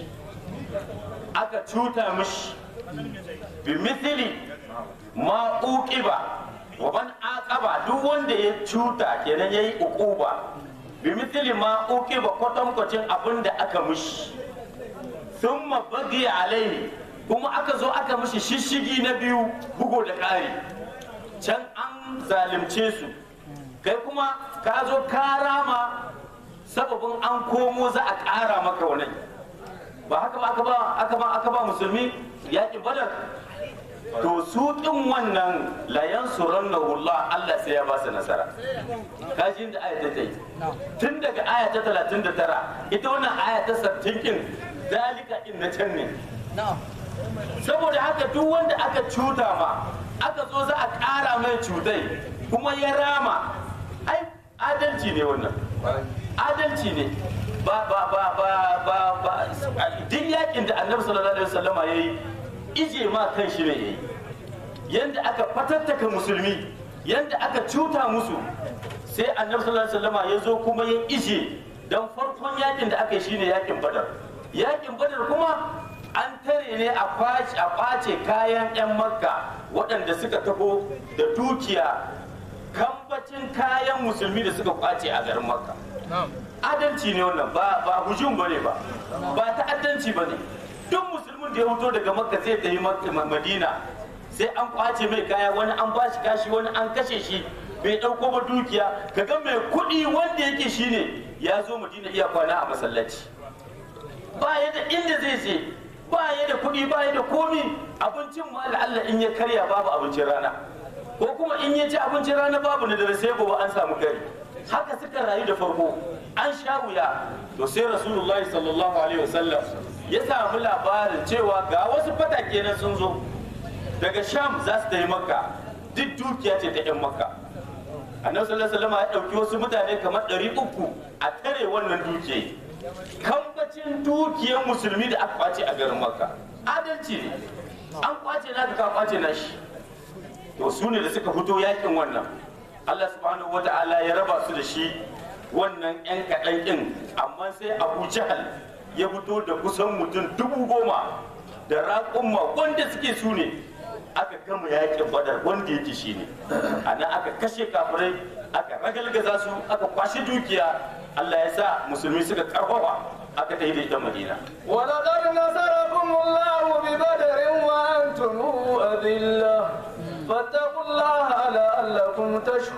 aka cuta mishi bi mithli ma uqiba wa man aqaba duk wanda ya cuta kenan yayi uquba bi mithli ma uqiba kwatankwacin abin da aka mishi thumma bagi alaihi kuma aka zo aka mishi shishigi na biyu bugo da ƙari can an zalimce su kai kuma ka zo ka rama sababin an komo za a ƙara maka wani ba haka ba aka ba aka ba aka ba musulmi yaƙi badar to su ɗin wannan layan suran na Allah Allah sai ya ba su nasara kaji da aya ta yi tun daga aya ta talatin da tara ita wannan aya ta sattin kin dalika in na can ne saboda haka duk wanda aka cuta ma aka zo za a ƙara mai cutai kuma ya rama ai adalci ne wannan adalci ne ba ba ba ba ba ba duk yakin da annabi sallallahu alaihi wasallama yayi ije ma kan shi ne yayi yanda aka fatattaka musulmi yanda aka cuta musu sai annabi sallallahu alaihi wasallama ya zo kuma ya ije dan farkon yakin da aka yi shine yakin badar yakin badar kuma an tare ne a kwace a kwace kayan 'yan makka waɗanda suka taho da dukiya kambacin kayan musulmi da suka kwace a garin makka adalci ne wannan ba ba hujum bane ba ba ta'addanci bane duk musulmin da ya fito daga makka zai tafi Makka- madina sai an kwace mai kaya wani an bashi kashi wani an kashe shi bai dauko ba dukiya kaga mai kuɗi wanda yake shine ya zo madina iya kwana a masallaci ba ya da inda zai je ba ya da kuɗi ba ya da komi abincin ma Allah in ya karya babu abincin rana ko kuma in ya ci abincin rana babu na dare sai gobe an samu kari haka suka rayu da farko an sha wuya to sai rasulullahi sallallahu alaihi wasallam ya samu labarin cewa ga wasu fatake nan sun zo daga sham za su tafi makka duk dukiya ce ta 'yan makka annabi sallallahu alaihi wasallam ya dauki wasu mutane kamar 300 a tare wannan dukiya kambacin dukiyar musulmi da aka kwace a garin makka adalci ne an kwace na ka kwace na shi to su ne da suka fito yakin wannan Allah subhanahu wa ta'ala ya raba su da shi wannan yan kaɗan ɗin amma sai Abu Jahal ya fito da kusan mutum dubu goma da raƙumma wanda suke su ne aka gama yakin badar wanda yake shi ne a nan aka kashe kafirai aka ragalgaza su aka kwashi dukiya Allah ya sa musulmi suka karfafa aka ta yi da ita madina ولقد نصركم الله ببدر وأنتم أذلة فاتقوا الله لعلكم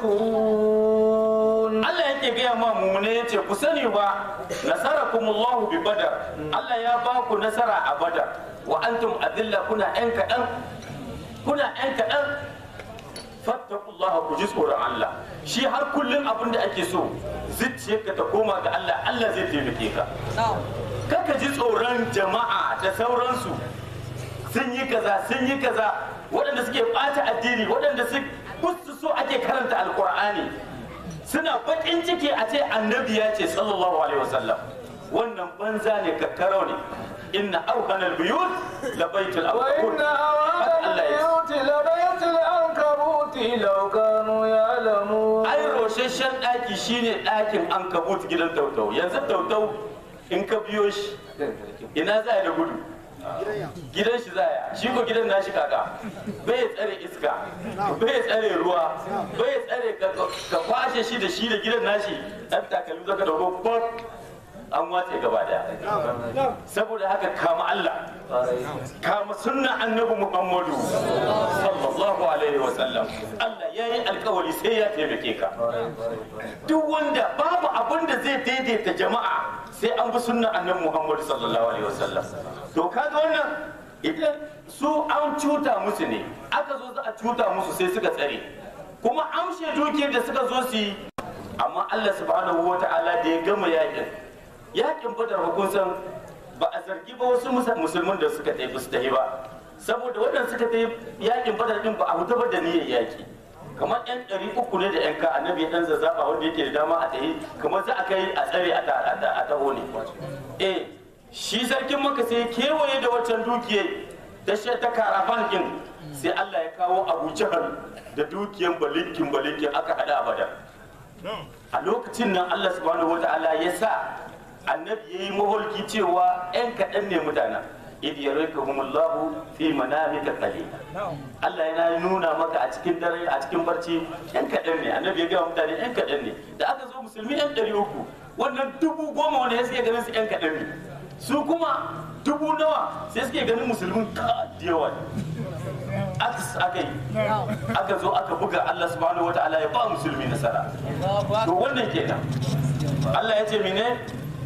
تشكرون Allah yake gaya ma mumune ya ce ku sani ba nasarakumullahu bi badar Allah ya ba ku nasara a badar wa antum adilla kuna yan kaɗan kuna yan kaɗan fattakullah ku ji tsoron Allah shi har kullum abin da ake so zuciyarka ta koma ga Allah Allah zai taimake ka kaka ji tsoron jama'a da sauransu sun yi kaza sun yi kaza waɗanda suke ɓata addini waɗanda su kusa so ake karanta alkur'ani suna baƙin ciki a ce annabi ya ce sallallahu alaihi wasallam wannan banza ne kakkarau ne inna auhanal buyut la baitul وإن ankabut أوهن Allah ya ce البيوت لبيت العنكبوت لو كانوا يعلمون ai rosheshen ɗaki shine ɗakin an kabut gidan tautau yanzu tautau in ka biyo shi ina za da gudu gidan shi zaya shi ko gidan nashi kaka bai tsare iska bai tsare ruwa bai tsare ka ka kwashe shi da shi da gidan nashi ɗan takalmi zaka dauko bot an watse gaba daya saboda haka kama Allah kama sunna annabi Muhammadu sallallahu alaihi wa sallam Allah ya yi alkawari sai ya taimake ka duk wanda babu abin da zai daidaita jama'a sai an bi sunna annabi Muhammadu sallallahu alaihi wa sallam to kaga wannan idan su an cuta musu ne aka zo za a cuta musu sai suka tsare kuma amshe dukiyar da suka zo su yi amma Allah subhanahu wa ta'ala da ya gama yakin yakin badar hukunsan ba a zargi ba wasu musa- musulmin da suka tafi su tafi ba saboda waɗanda suka tafi yakin badar din ba a huta ba da niyyar yaki kamar yan ɗari uku ne da yan ka annabi ya ɗan zazzaɓa wanda yake da dama a tafi kamar za a kai a tsare a ta- a ta- a taho ne eh shi sarkin maka sai kewaye da waccan dukiyar ta shi ta karafan din sai Allah ya kawo Abu Jahal da dukiyan balinkin balinkin aka hada a badar a lokacin nan Allah subhanahu wataala ya sa annabi yayi maholki cewa yan kaɗan ne mutanen idh yaraykumullahu fi manamika qalila Allah yana nuna maka a cikin dare a cikin barci yan kaɗan ne annabi ya ga mutane yan kaɗan ne da aka zo musulmi yan ɗari uku wannan dubu goma wanda ya suke ganin su yan kaɗan ne su kuma dubu nawa sai suke ganin musulmin ka da yawa ne aks aka yi aka zo aka buga Allah subhanahu wa ta'ala ya ba musulmi nasara to wannan kenan Allah ya ce mene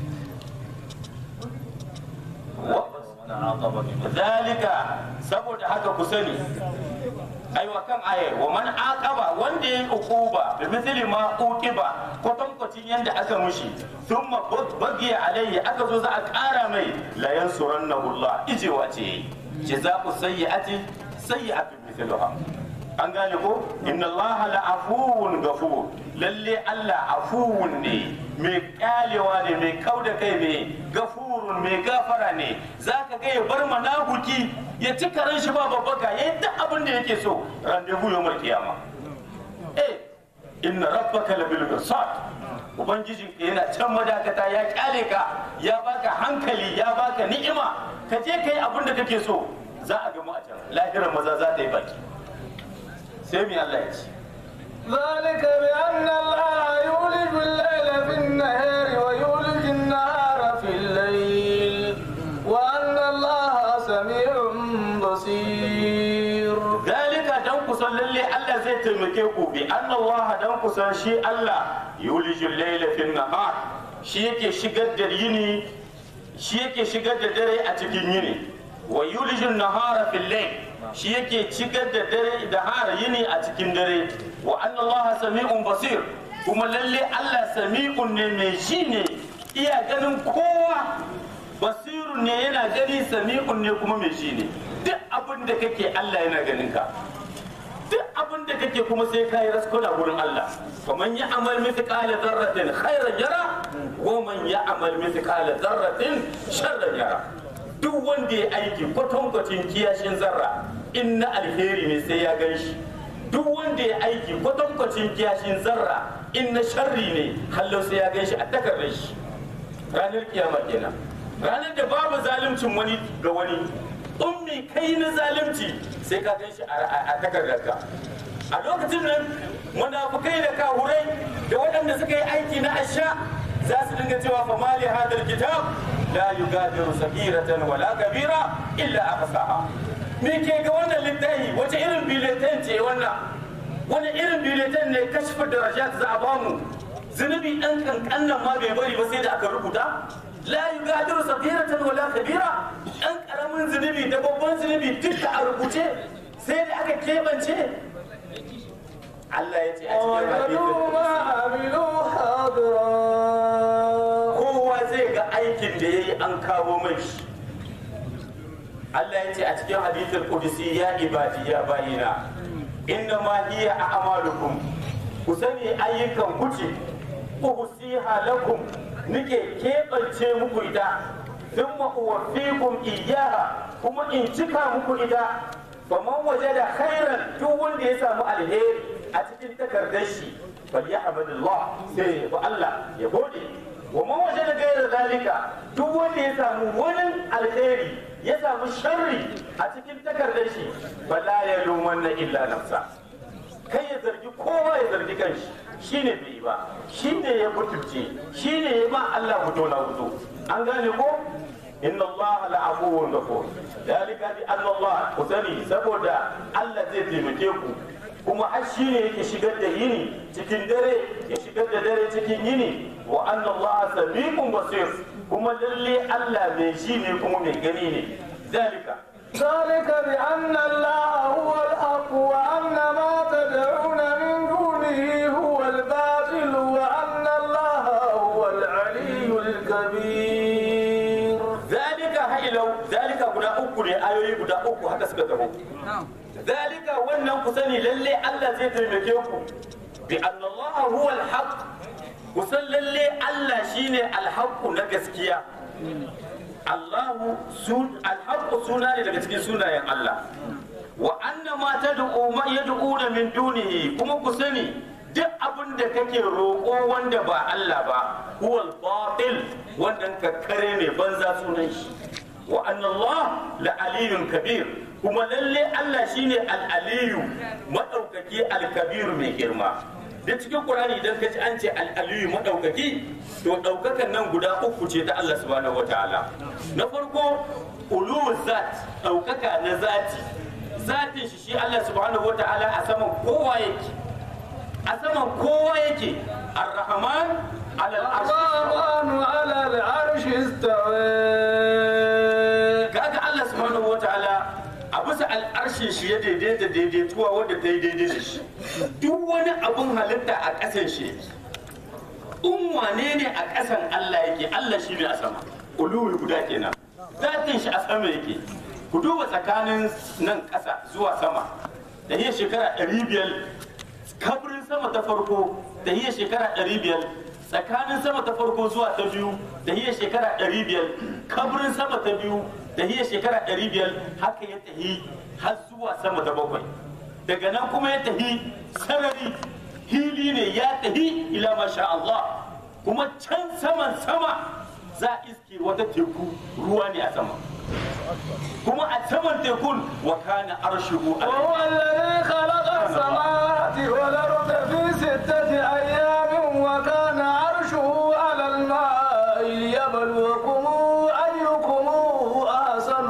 zalika saboda haka ku sani aiwa kan aye wa man aqaba wanda yayi uquba bi mithli ma uqiba kwatankwacin yanda aka mushi thumma bagiya alayhi aka zo za a kara mai la yansurannahu Allah ijewa ce jazaa'u sayyi'ati sayyi'atun mithluha an gane ko inna Allah la afuwun ghafur lalle Allah afuwun ne mai kyalewa ne mai kauda kai ne gafurun mai gafara ne zaka ga ya bar manahuki ya ci karen shi ba babbaka yayi duk abin da yake so randevu yawmal kiyama eh inna rabbaka labil mirsad ubangijin ka yana can madakata ya kyale ka ya baka hankali ya baka ni'ima ka je kai abin da kake so za a gamu a can lahirar maza za ta yi baki sai mi Allah ya ce ذلك بأن الله يولج الليل في النهار ويولج النهار في الليل وأن الله سميع بصير dalika dan kusan lalle Allah zai taimake ku bi anna Allah dan kusan shi Allah yulijul layla fin nahar shi yake shigar da yini shi yake shigar da dare a cikin yini wa yulijul nahara fil layl shi yake shigar da dare da har yini a cikin dare wa anna Allah sami'un basir kuma lalle Allah sami'un ne mai shi ne iya ganin kowa basirun ne yana gani sami'un ne kuma mai shi ne duk abin da kake Allah yana ganin ka duk abin da kake kuma sai kai raskuna gurin Allah faman ya amal mithqala dharratin khairan yara wa man ya amal mithqala dharratin sharran yara duk wanda ya aiki kwatankwacin kiyashin zarra in na alheri ne sai ya gan shi duk wanda ya aiki kwatankwacin kiyashin zarra in na sharri ne hallau sai ya gan shi a takardar shi ranar kiyama kenan ranar da babu zaluncin wani ga wani ummi kai na zalunci sai ka gan shi a takardarka a lokacin nan munafukai da kahurai da waɗanda suka yi aiki na asha za su dinga cewa fa mali hadal kitab la yugadiru sagiratan wala kabira illa ahsaha me ke ga wannan littafi wace irin biletan ce wannan wani irin biletan ne kashfa darajat za a bamu zunubi ɗan kankanan ma bai bari ba sai da aka rubuta la yugadiru sagiratan wala kabira ɗan ƙaramin zunubi da babban zunubi duka a rubuce sai da aka keɓance Allah ya ce a cikin ووجدوا ما hadisin عملوا حاضرا kowa zai ga aikin da ya yi an kawo mai shi Allah ya ce a cikin hadithul qudsi ya ibadi ya bayina inna ma hiya a'malukum ku sani ayyukan kuce uhsiha lakum nike keɓance muku ita thumma uwaffikum iyyaha kuma in cika muku ita faman wajada khairan duk wanda ya samu alheri a cikin takardar shi falyahmadullah sai ya bi Allah ya gode wa man wajada ghayra zalika duk wanda ya samu wani alheri ya samu sharri a cikin takardar shi fala ya lumanna illa nafsa kai ya zargi kowa ya zargi kanshi shine bai yi ba shine ya mutunce shine ya ba Allah fito na fito an gane ko inna Allah la afuwun ghafur dalika bi anna Allah ku sani saboda Allah zai taimake ku kuma har shi ne yake shigar da yini cikin dare ya shigar da dare cikin yini wa anna Allah samiqun basir kuma lalle Allah mai shi ne kuma mai gani ne dalika ذلك بأن الله هو الحق وأن ما تدعون من دونه هو الباطل وأن uku ne ayoyi guda uku haka suka taho zalika wannan ku sani lalle Allah zai taimake ku bi annallaha huwa alhaq ku san lalle Allah shine alhaq na gaskiya Allahu sun alhaq suna ne daga cikin sunayen Allah wa anna ma tad'u ma yad'una min dunihi kuma ku sani duk abin da kake roƙo wanda ba Allah ba huwal batil wannan kakkare ne banza sunan shi wa anna Allah la aliyun kabir kuma lalle Allah shine al-aliyu madaukaki al-kabir mai girma da cikin Qur'ani idan ka ji an ce al-aliyu madaukaki to daukakan nan guda uku ce ta Allah subhanahu wataala na farko ulu zat daukaka na zati zatin shi shi Allah subhanahu wataala a saman kowa yake a saman kowa yake ar-rahman ala al-arsh الرحمن على العرش استوى kaga Allah subhanahu wataala a bisa al'arshin shi ya daidaita daidaituwa wadda ta yi daidai da shi duk wani abun halitta a ƙasan shi yake in wane ne a ƙasan Allah yake Allah shi ne a sama uluwi guda kenan zatin shi a sama yake ku duba tsakanin nan ƙasa zuwa sama da iya shekara ɗari biyar kabrin sama ta farko da iya shekara ɗari biyar tsakanin sama ta farko zuwa ta biyu da iya shekara ɗari biyar kabrin sama ta biyu da iya shekara ɗari biyar haka ya tahi har zuwa sama ta bakwai daga nan kuma ya tahi sarari hili ne ya tahi ila masha Allah kuma can saman sama za a iske wata teku ruwa ne a sama kuma a saman tekun wa kana arshuhu ala وهو الذي خلق السماوات والأرض في ستة أيام وكان عرشه على الماء ليبلوكم أيكم أحسن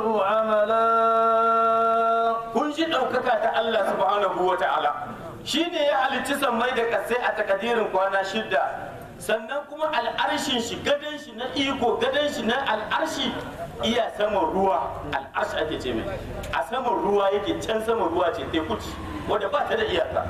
عملا kun ji ɗaukaka ta Allah subhanahu wa ta'ala shi ne ya halicci sammai da kasai a takadirin kwana shida sannan kuma al'arshin shi gadon shi na iko gadon shi na al'arshi iya saman ruwa al'arshi ake ce mai a saman ruwa yake can saman ruwa ce teku ce wadda ba ta da iyaka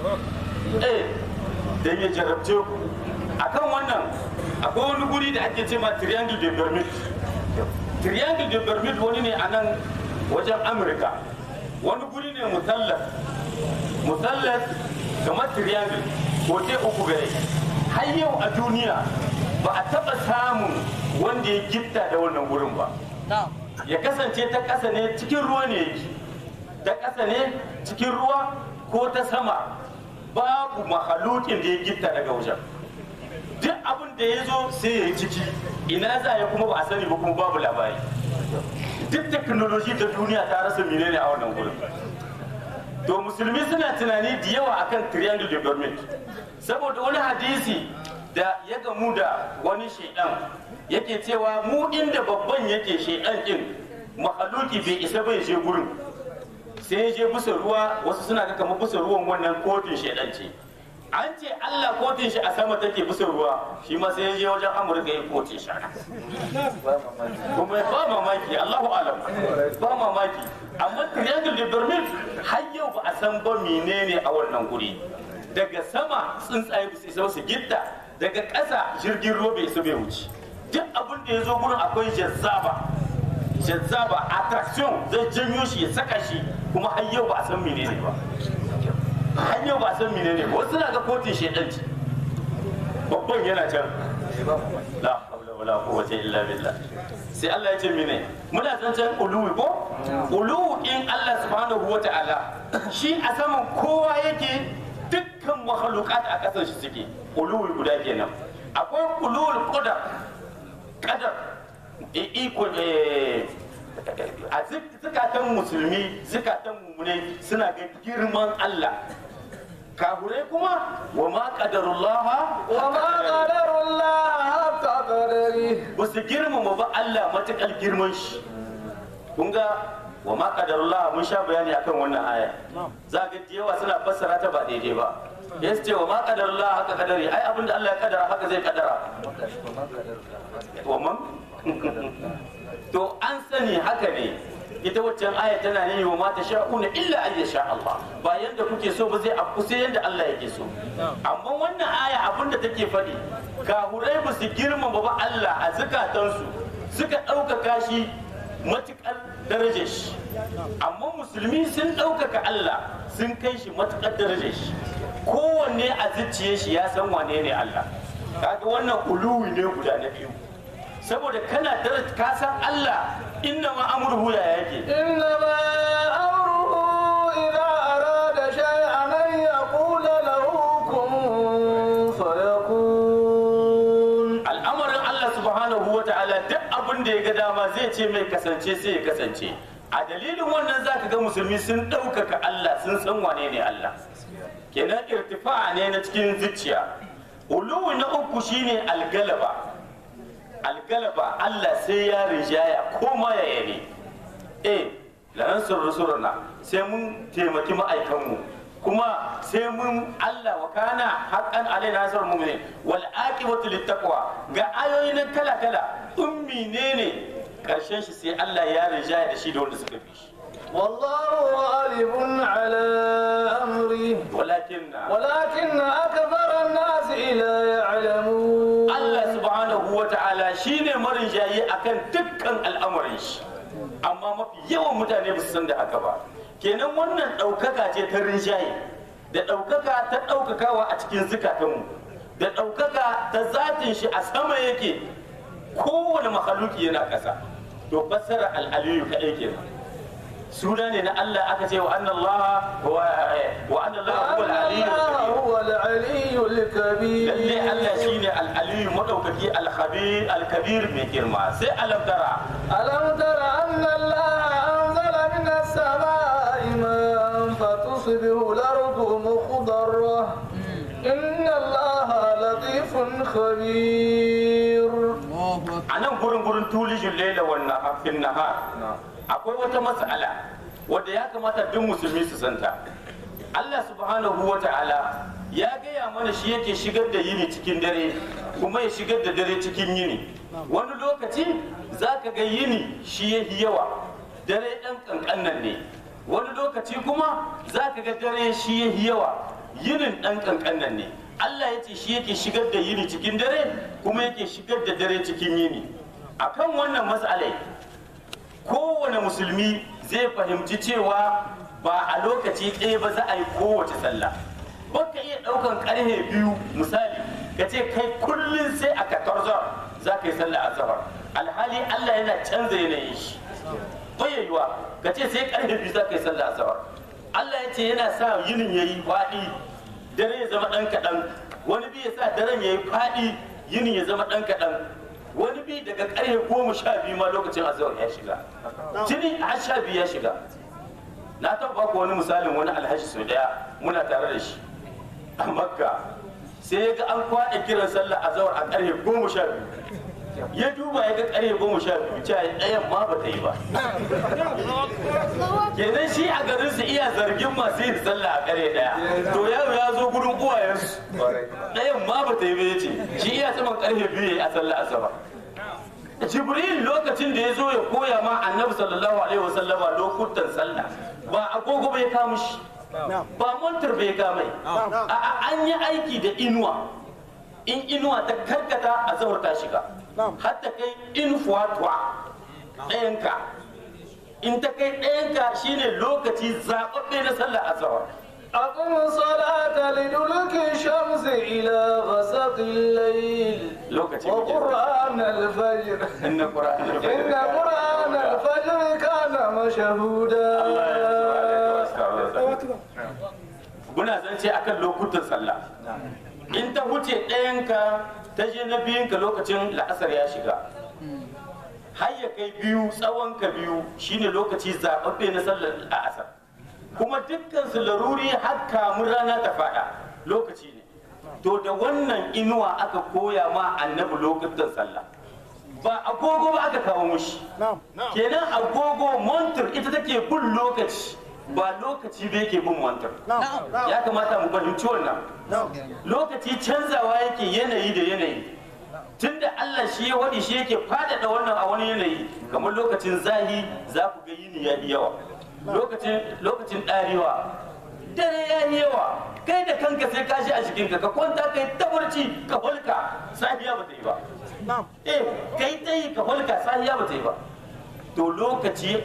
eh da ya jarabce ku akan wannan akwai wani guri da ake ce ma triangle de bermude triangle de bermude wani ne a nan wajen amurka wani guri ne musallas musallas kamar triangle ko te uku gare har yau a duniya ba a taba samun wanda ya gitta da wannan gurin ba ya kasance ta ƙasa ne cikin ruwa ne yake ta ƙasa ne cikin ruwa ko ta sama babu mahalukin da ya gitta daga wajen duk abin da ya zo sai ya yi ciki ina za ya kuma ba a sani ba kuma babu labari duk teknoloji ta duniya ta rasa menene a wannan gurin to musulmi suna tunani da yawa akan triangle de bermude saboda wani hadisi da ya gamu da wani shaidan yake cewa mu inda babban yake shaidan din mahaluki bai isa bai je gurin sai ya je bisa ruwa wasu suna ga kamar bisa ruwan wannan kotun shaidan ce an ce Allah kotun shi a sama take bisa ruwa shi ma sai ya je wajen Amurka ya kotun shi kuma ba mamaki Allahu alam ba mamaki amma triangle de Bermude har yau ba a san ba menene a wannan guri daga sama tsuntsaye ba su isa su gitta daga ƙasa jirgin ruwa bai isa bai wuce duk abin da ya zo gurin akwai jazzaba jazzaba attraction zai janyo shi ya saka shi kuma har yau ba a san menene ba har yau ba a san menene ba wasu na ga kotun shedanci babban yana can la haula wala quwwata illa billah sai Allah ya ce mene muna zancen uluwi ko uluwi in Allah subhanahu wata'ala shi a saman kowa yake dukkan makhluqat a kasar shi suke uluwi guda kenan akwai uluwul qadar qadar iko a zukatan musulmi zukatan mummune suna ga girman Allah kahurai kuma wa ma qadarullah وما قدر الله حق قدره ba su girmama ba Allah matakal girman shi kun ga wa ma qadarullah mun sha bayani akan wannan aya za ga da yawa suna fassara ta ba daidai ba ya ce wa ma qadarullah haka kadari ai abinda Allah ya kadara haka zai kadara wa man to an sani haka ne ita waccan aya tana ne wa mata sha'una illa an yasha Allah ba yanda kuke so ba zai afku sai yanda Allah yake so amma wannan aya abinda take faɗi kahurai ba su girmama ba Allah a zukatansu suka ɗaukaka shi matuƙar darajar shi amma musulmi sun ɗaukaka Allah sun kai shi matuƙar darajar shi kowanne a zuciye shi ya san wane ne Allah kaga wannan uluwi ne guda na biyu saboda kana daraja ka san Allah inna ma amruhu ya yake إنما أمره إذا أراد شيئا أن يقول له كن فيكون al'amarin Allah subhanahu wa ta'ala duk abin da ya ga dama zai ce mai kasance sai ya kasance a dalilin wannan zaka ga musulmi sun ɗaukaka Allah sun san wane ne Allah kenan irtifa ne na cikin zuciya uluwi na uku shine algalaba algalaba Allah sai ya rijaya ko ma ya yare eh lanan surrusurna sai mun taimaki ma'aikanmu kuma sai mun Allah wa kana haqqan alaina nasrul mu'minin wal aqibatu littaqwa ga ayoyi nan kala kala ummi ne ne karshen shi sai Allah ya rijaya da shi da wanda suka fi shi والله غالب على أمره walakin ولكن أكثر الناس لا يعلمون Allah subhanahu wa ta'ala shine marinjayi akan dukkan al'amarin shi amma mafi yawan mutane ba su san da haka ba kenan wannan ɗaukaka ce ta rinjaye da ɗaukaka ta ɗaukakawa a cikin zukatanmu da ɗaukaka ta zatin shi a sama yake kowane makhaluki yana ƙasa to fassara al'aliyu kaɗai kenan suna ne na Allah aka ce wa anna Allah wa anna Allah huwa al-aliyyu الله هو العلي الكبير lalle Allah shine al-aliyu madaukaki al-khabir al-kabir mai girma sai alam tara ألم تر أن الله أنزل من السماء ماء فتصبح الأرض مخضرة إن الله لطيف خبير a nan gurin gurin tulijin laila wannan hafin nahar akwai wata matsala wadda ya kamata duk musulmi su santa Allah subhanahu wa ta'ala ya gaya mana shi yake shigar da yini cikin dare kuma ya shigar da dare cikin yini wani lokaci za ka ga yini shi ya yi yawa dare ɗan ƙanƙannan ne wani lokaci kuma za ka ga dare shi ya yi yawa yinin ɗan ƙanƙannan ne Allah ya ce shi yake shigar da yini cikin dare kuma yake shigar da dare cikin yini akan wannan matsalai kowane musulmi zai fahimci cewa ba a lokaci ɗaya ba za a yi kowace sallah ba ka iya ɗaukan ƙarfe biyu misali ka ce kai kullum sai a 14 za ka yi sallah azhar alhali Allah yana canza yanayin shi bayyayuwa ka ce sai ƙarfe biyu za ka yi sallah azhar Allah ya ce yana sa yinin yayi faɗi dare ya zama ɗan kaɗan wani bi ya sa daren ya yi faɗi yinin ya zama ɗan kaɗan wani bi daga ƙarfe goma sha biyu ma lokacin azhar ya shiga jini har sha biyu ya shiga na taɓa baku wani misalin wani alhaji sau daya muna tare da shi a makka sai ya ga an kwaɗa kiran sallah azhar a ƙarfe goma sha biyu ya duba ya ga ƙarfe goma sha biyu cewa ɗayan ma ba ta yi ba kenan shi a garin su iya zargin masu yin sallah a ƙarfe ɗaya to yaro ya zo gurin uwayensu ɗayan ma ba ta yi ba ya ce shi iya saman ƙarfe biyu ya yi a sallah asabar jibril lokacin da ya zo ya koya ma annabi sallallahu alaihi wasallama lokutan sallah ba agogo bai kama shi ba montar bai kama a an yi aiki da inuwa in inuwa ta karkata a zawar ta shiga hatta kai in fuwatuwa ɗayanka in ta kai ɗayanka shine lokaci zaɓaɓɓe na sallah azawar أقم الصلاة لدلوك الشمس إلى غسق الليل lokaci وقرآن الفجر inna qur'an إن قرآن الفجر كان مشهودا muna zance akan lokutan sallah in ta wuce ɗayanka ta je na biyunka lokacin la'asar ya shiga har ya kai biyu tsawon ka biyu shine lokaci zaɓaɓɓe na sallar la'asar kuma dukkan su laruri har kamun rana ta faɗa lokaci ne to da wannan inuwa aka koya ma annabi lokutan sallah ba agogo ba aka kawo mushi kenan agogo montur ita take bin lokaci ba lokaci da yake bin montur ya kamata mu fahimci wannan lokaci canzawa yake yanayi da yanayi tunda Allah shi ya wadi shi yake faɗaɗa wannan a wani yanayi kamar lokacin zahi za ku ga yini ya yi yawa lokacin lokacin ɗarewa dare ya yi yawa kai da kanka sai ka shi a jikinka ka kwanta kai tabarci ka hulka safiya ba ta yi ba eh kai ta yi ka hulka safiya ba ta yi ba to lokaci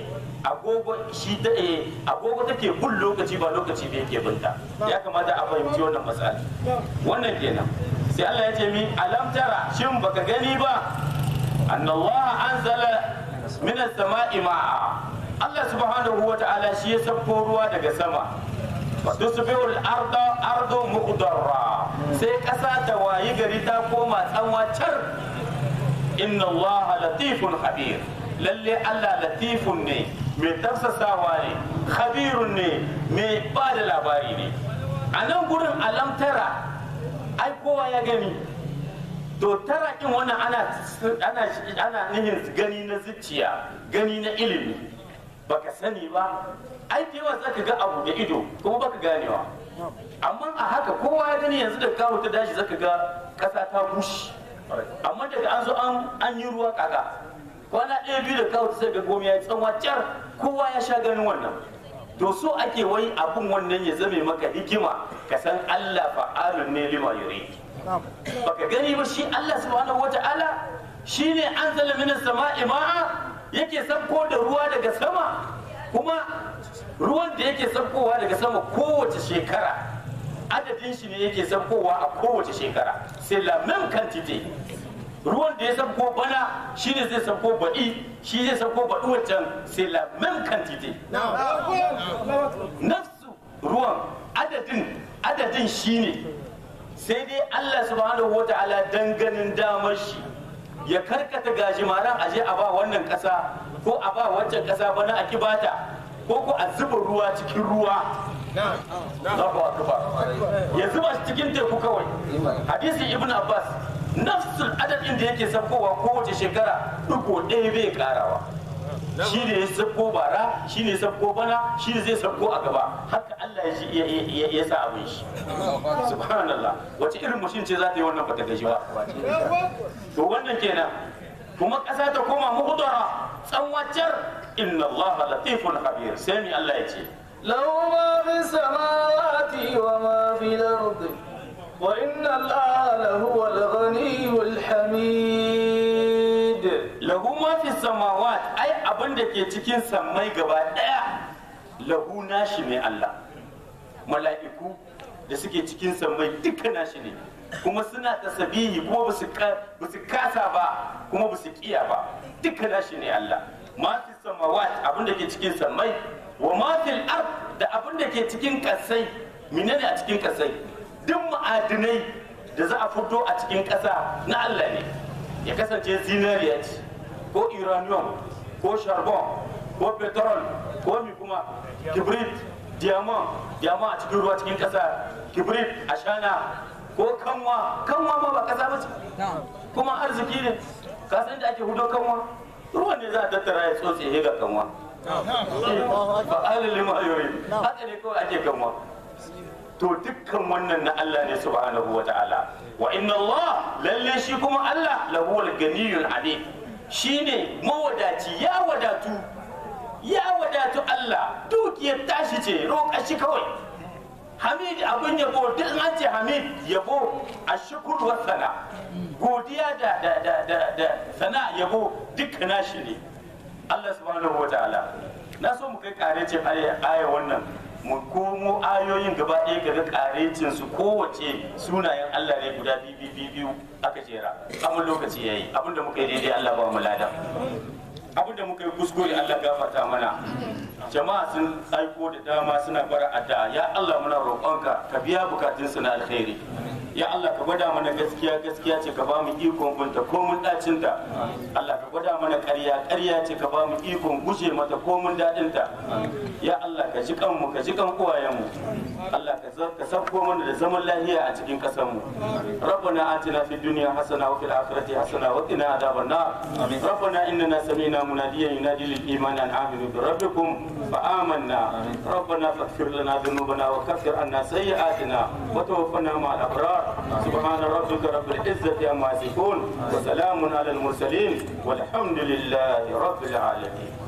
agogo shi ta eh agogo take bin lokaci ba lokaci da yake binta ya kamata a fahimci wannan matsala wannan kenan sai Allah ya ce mi alam tara shin baka gani ba annallaha anzala min as-sama'i ma'a Allah subhanahu wa ta'ala shi ya sabko ruwa daga sama tusbihu al-arda ardu muqdarra sai kasa ta wayi gari ta koma tsanwa car inna allaha latifun khabir lalle Allah latifun ne mai tafsasawa ne khabirun ne mai ba da labari ne a nan gurin alamtara ai kowa ya gani to tara kin wannan ana ana ana nihin gani na zuciya gani na ilimi baka sani ba ai da yawa zaka ga abu da ido kuma baka ganewa amma a haka kowa ya gani yanzu da kawo ta dashi zaka ga kasa ta bushe amma daga an zo an an yi ruwa kaka kwana ɗaya biyu da kawo ta sai ga gomi ya yi tsanwa car kowa ya sha ganin wannan to so ake wai abun wannan ya zame maka hikima ka san Allah fa'alun ne lima yuri baka gani ba shi Allah subhanahu wata'ala shine anzala minas sama'i ma'a yake sabko da ruwa daga sama kuma ruwan da yake sabkowa daga sama kowace shekara adadin shi ne yake sabkowa a kowace shekara sai la même quantité ruwan da ya sabko bana shi ne zai sabko baɗi shi zai sabko baɗi wancan sai la même quantité nafsu ruwan adadin adadin shi ne sai dai Allah subhanahu wa ta'ala dan ganin damar shi ya karkata gajimaran aje a ba wannan ƙasa ko a ba wancan ƙasa bana a kibata ko ko a zuba ruwa cikin ruwa Allahu akbar ya zuba shi cikin teku kawai hadisi ibn abbas nafsul adadin da yake sabkowa kowace shekara duko ɗaya bai karawa shi ne ya sabko bara shi ne ya sabko bana shi ne zai sabko a gaba haka Allah ya ya ya sa abin shi subhanallah wace irin mushin ce za ta yi wannan bata gaji ba to wannan kenan kuma ƙasa ta koma muhdara tsanwacar inna Allah latifun khabir sai ni Allah ya ce له ما في السماوات وما في الأرض وإن الله لهو الغني الحميد lahu ma fi samawat ai abin da ke cikin sammai gaba daya lahu nashi ne Allah mala'iku da suke cikin sammai duka nashi ne kuma suna tasbihi kuma ba su kasa ba kuma ba su kiya ba duka nashi ne Allah ma fi samawat abin da ke cikin sammai wa ma fil ard da abin da ke cikin kasai menene a cikin kasai duk ma'adinai da za a fito a cikin kasa na Allah ne ya kasance zinariya ce ko uranium ko charbon ko petrol ko mi kuma kibrit diamond diamond a cikin ruwa cikin kasa kibrit ashana ko kanwa kanwa ma ba kasa ba ce kuma arziki ne ka san da ake hudo kanwa ruwan ne za a tattara ya tsotse ya ga kanwa ba alil lima yuri haka ne kawai ake kanwa to dukkan wannan na Allah ne subhanahu wa ta'ala wa inna Allah lalle shi kuma Allah lahuwal ganiyul alim shine mawadaci ya wadatu ya wadatu Allah dukiyar tashi ce roƙa shi kawai Hamid abin yabo duk an ce Hamid yabo a shukur wa sana godiya da da da da da sana yabo dukkan nashi ne Allah subhanahu wa ta'ala na so mu kai karecin aya aya wannan mu komo ayoyin gaba ɗaya ga karecin su kowace sunayen Allah ne guda biyu biyu biyu aka jera amma lokaci yayi abinda muka yi daidai Allah ba mu ladan abinda muka yi kuskure Allah gafarta mana jama'a sun aiko da dama suna bara addu'a ya Allah muna roƙonka ka biya bukatun su na alkhairi ya Allah ka gwada mana gaskiya gaskiya ce ka ba mu ikon bunta ko mun dacin ta Allah ka gwada mana ƙarya ƙarya ce ka ba mu ikon guje mata ko mun dadin ta ya Allah ka ji kanmu ka ji kan uwayen mu Allah ka ka sauko mana da zaman lafiya a cikin ƙasar mu ربنا آتنا في الدنيا حسنة وفي الآخرة حسنة وقنا عذاب النار ربنا إننا سمعنا مناديا ينادي للإيمان أن آمنوا بربكم فآمنا ربنا فاغفر لنا ذنوبنا وكفر عنا سيئاتنا وتوفنا مع الأبرار سبحان ربك رب العزة عما يصفون وسلام على المرسلين والحمد لله رب العالمين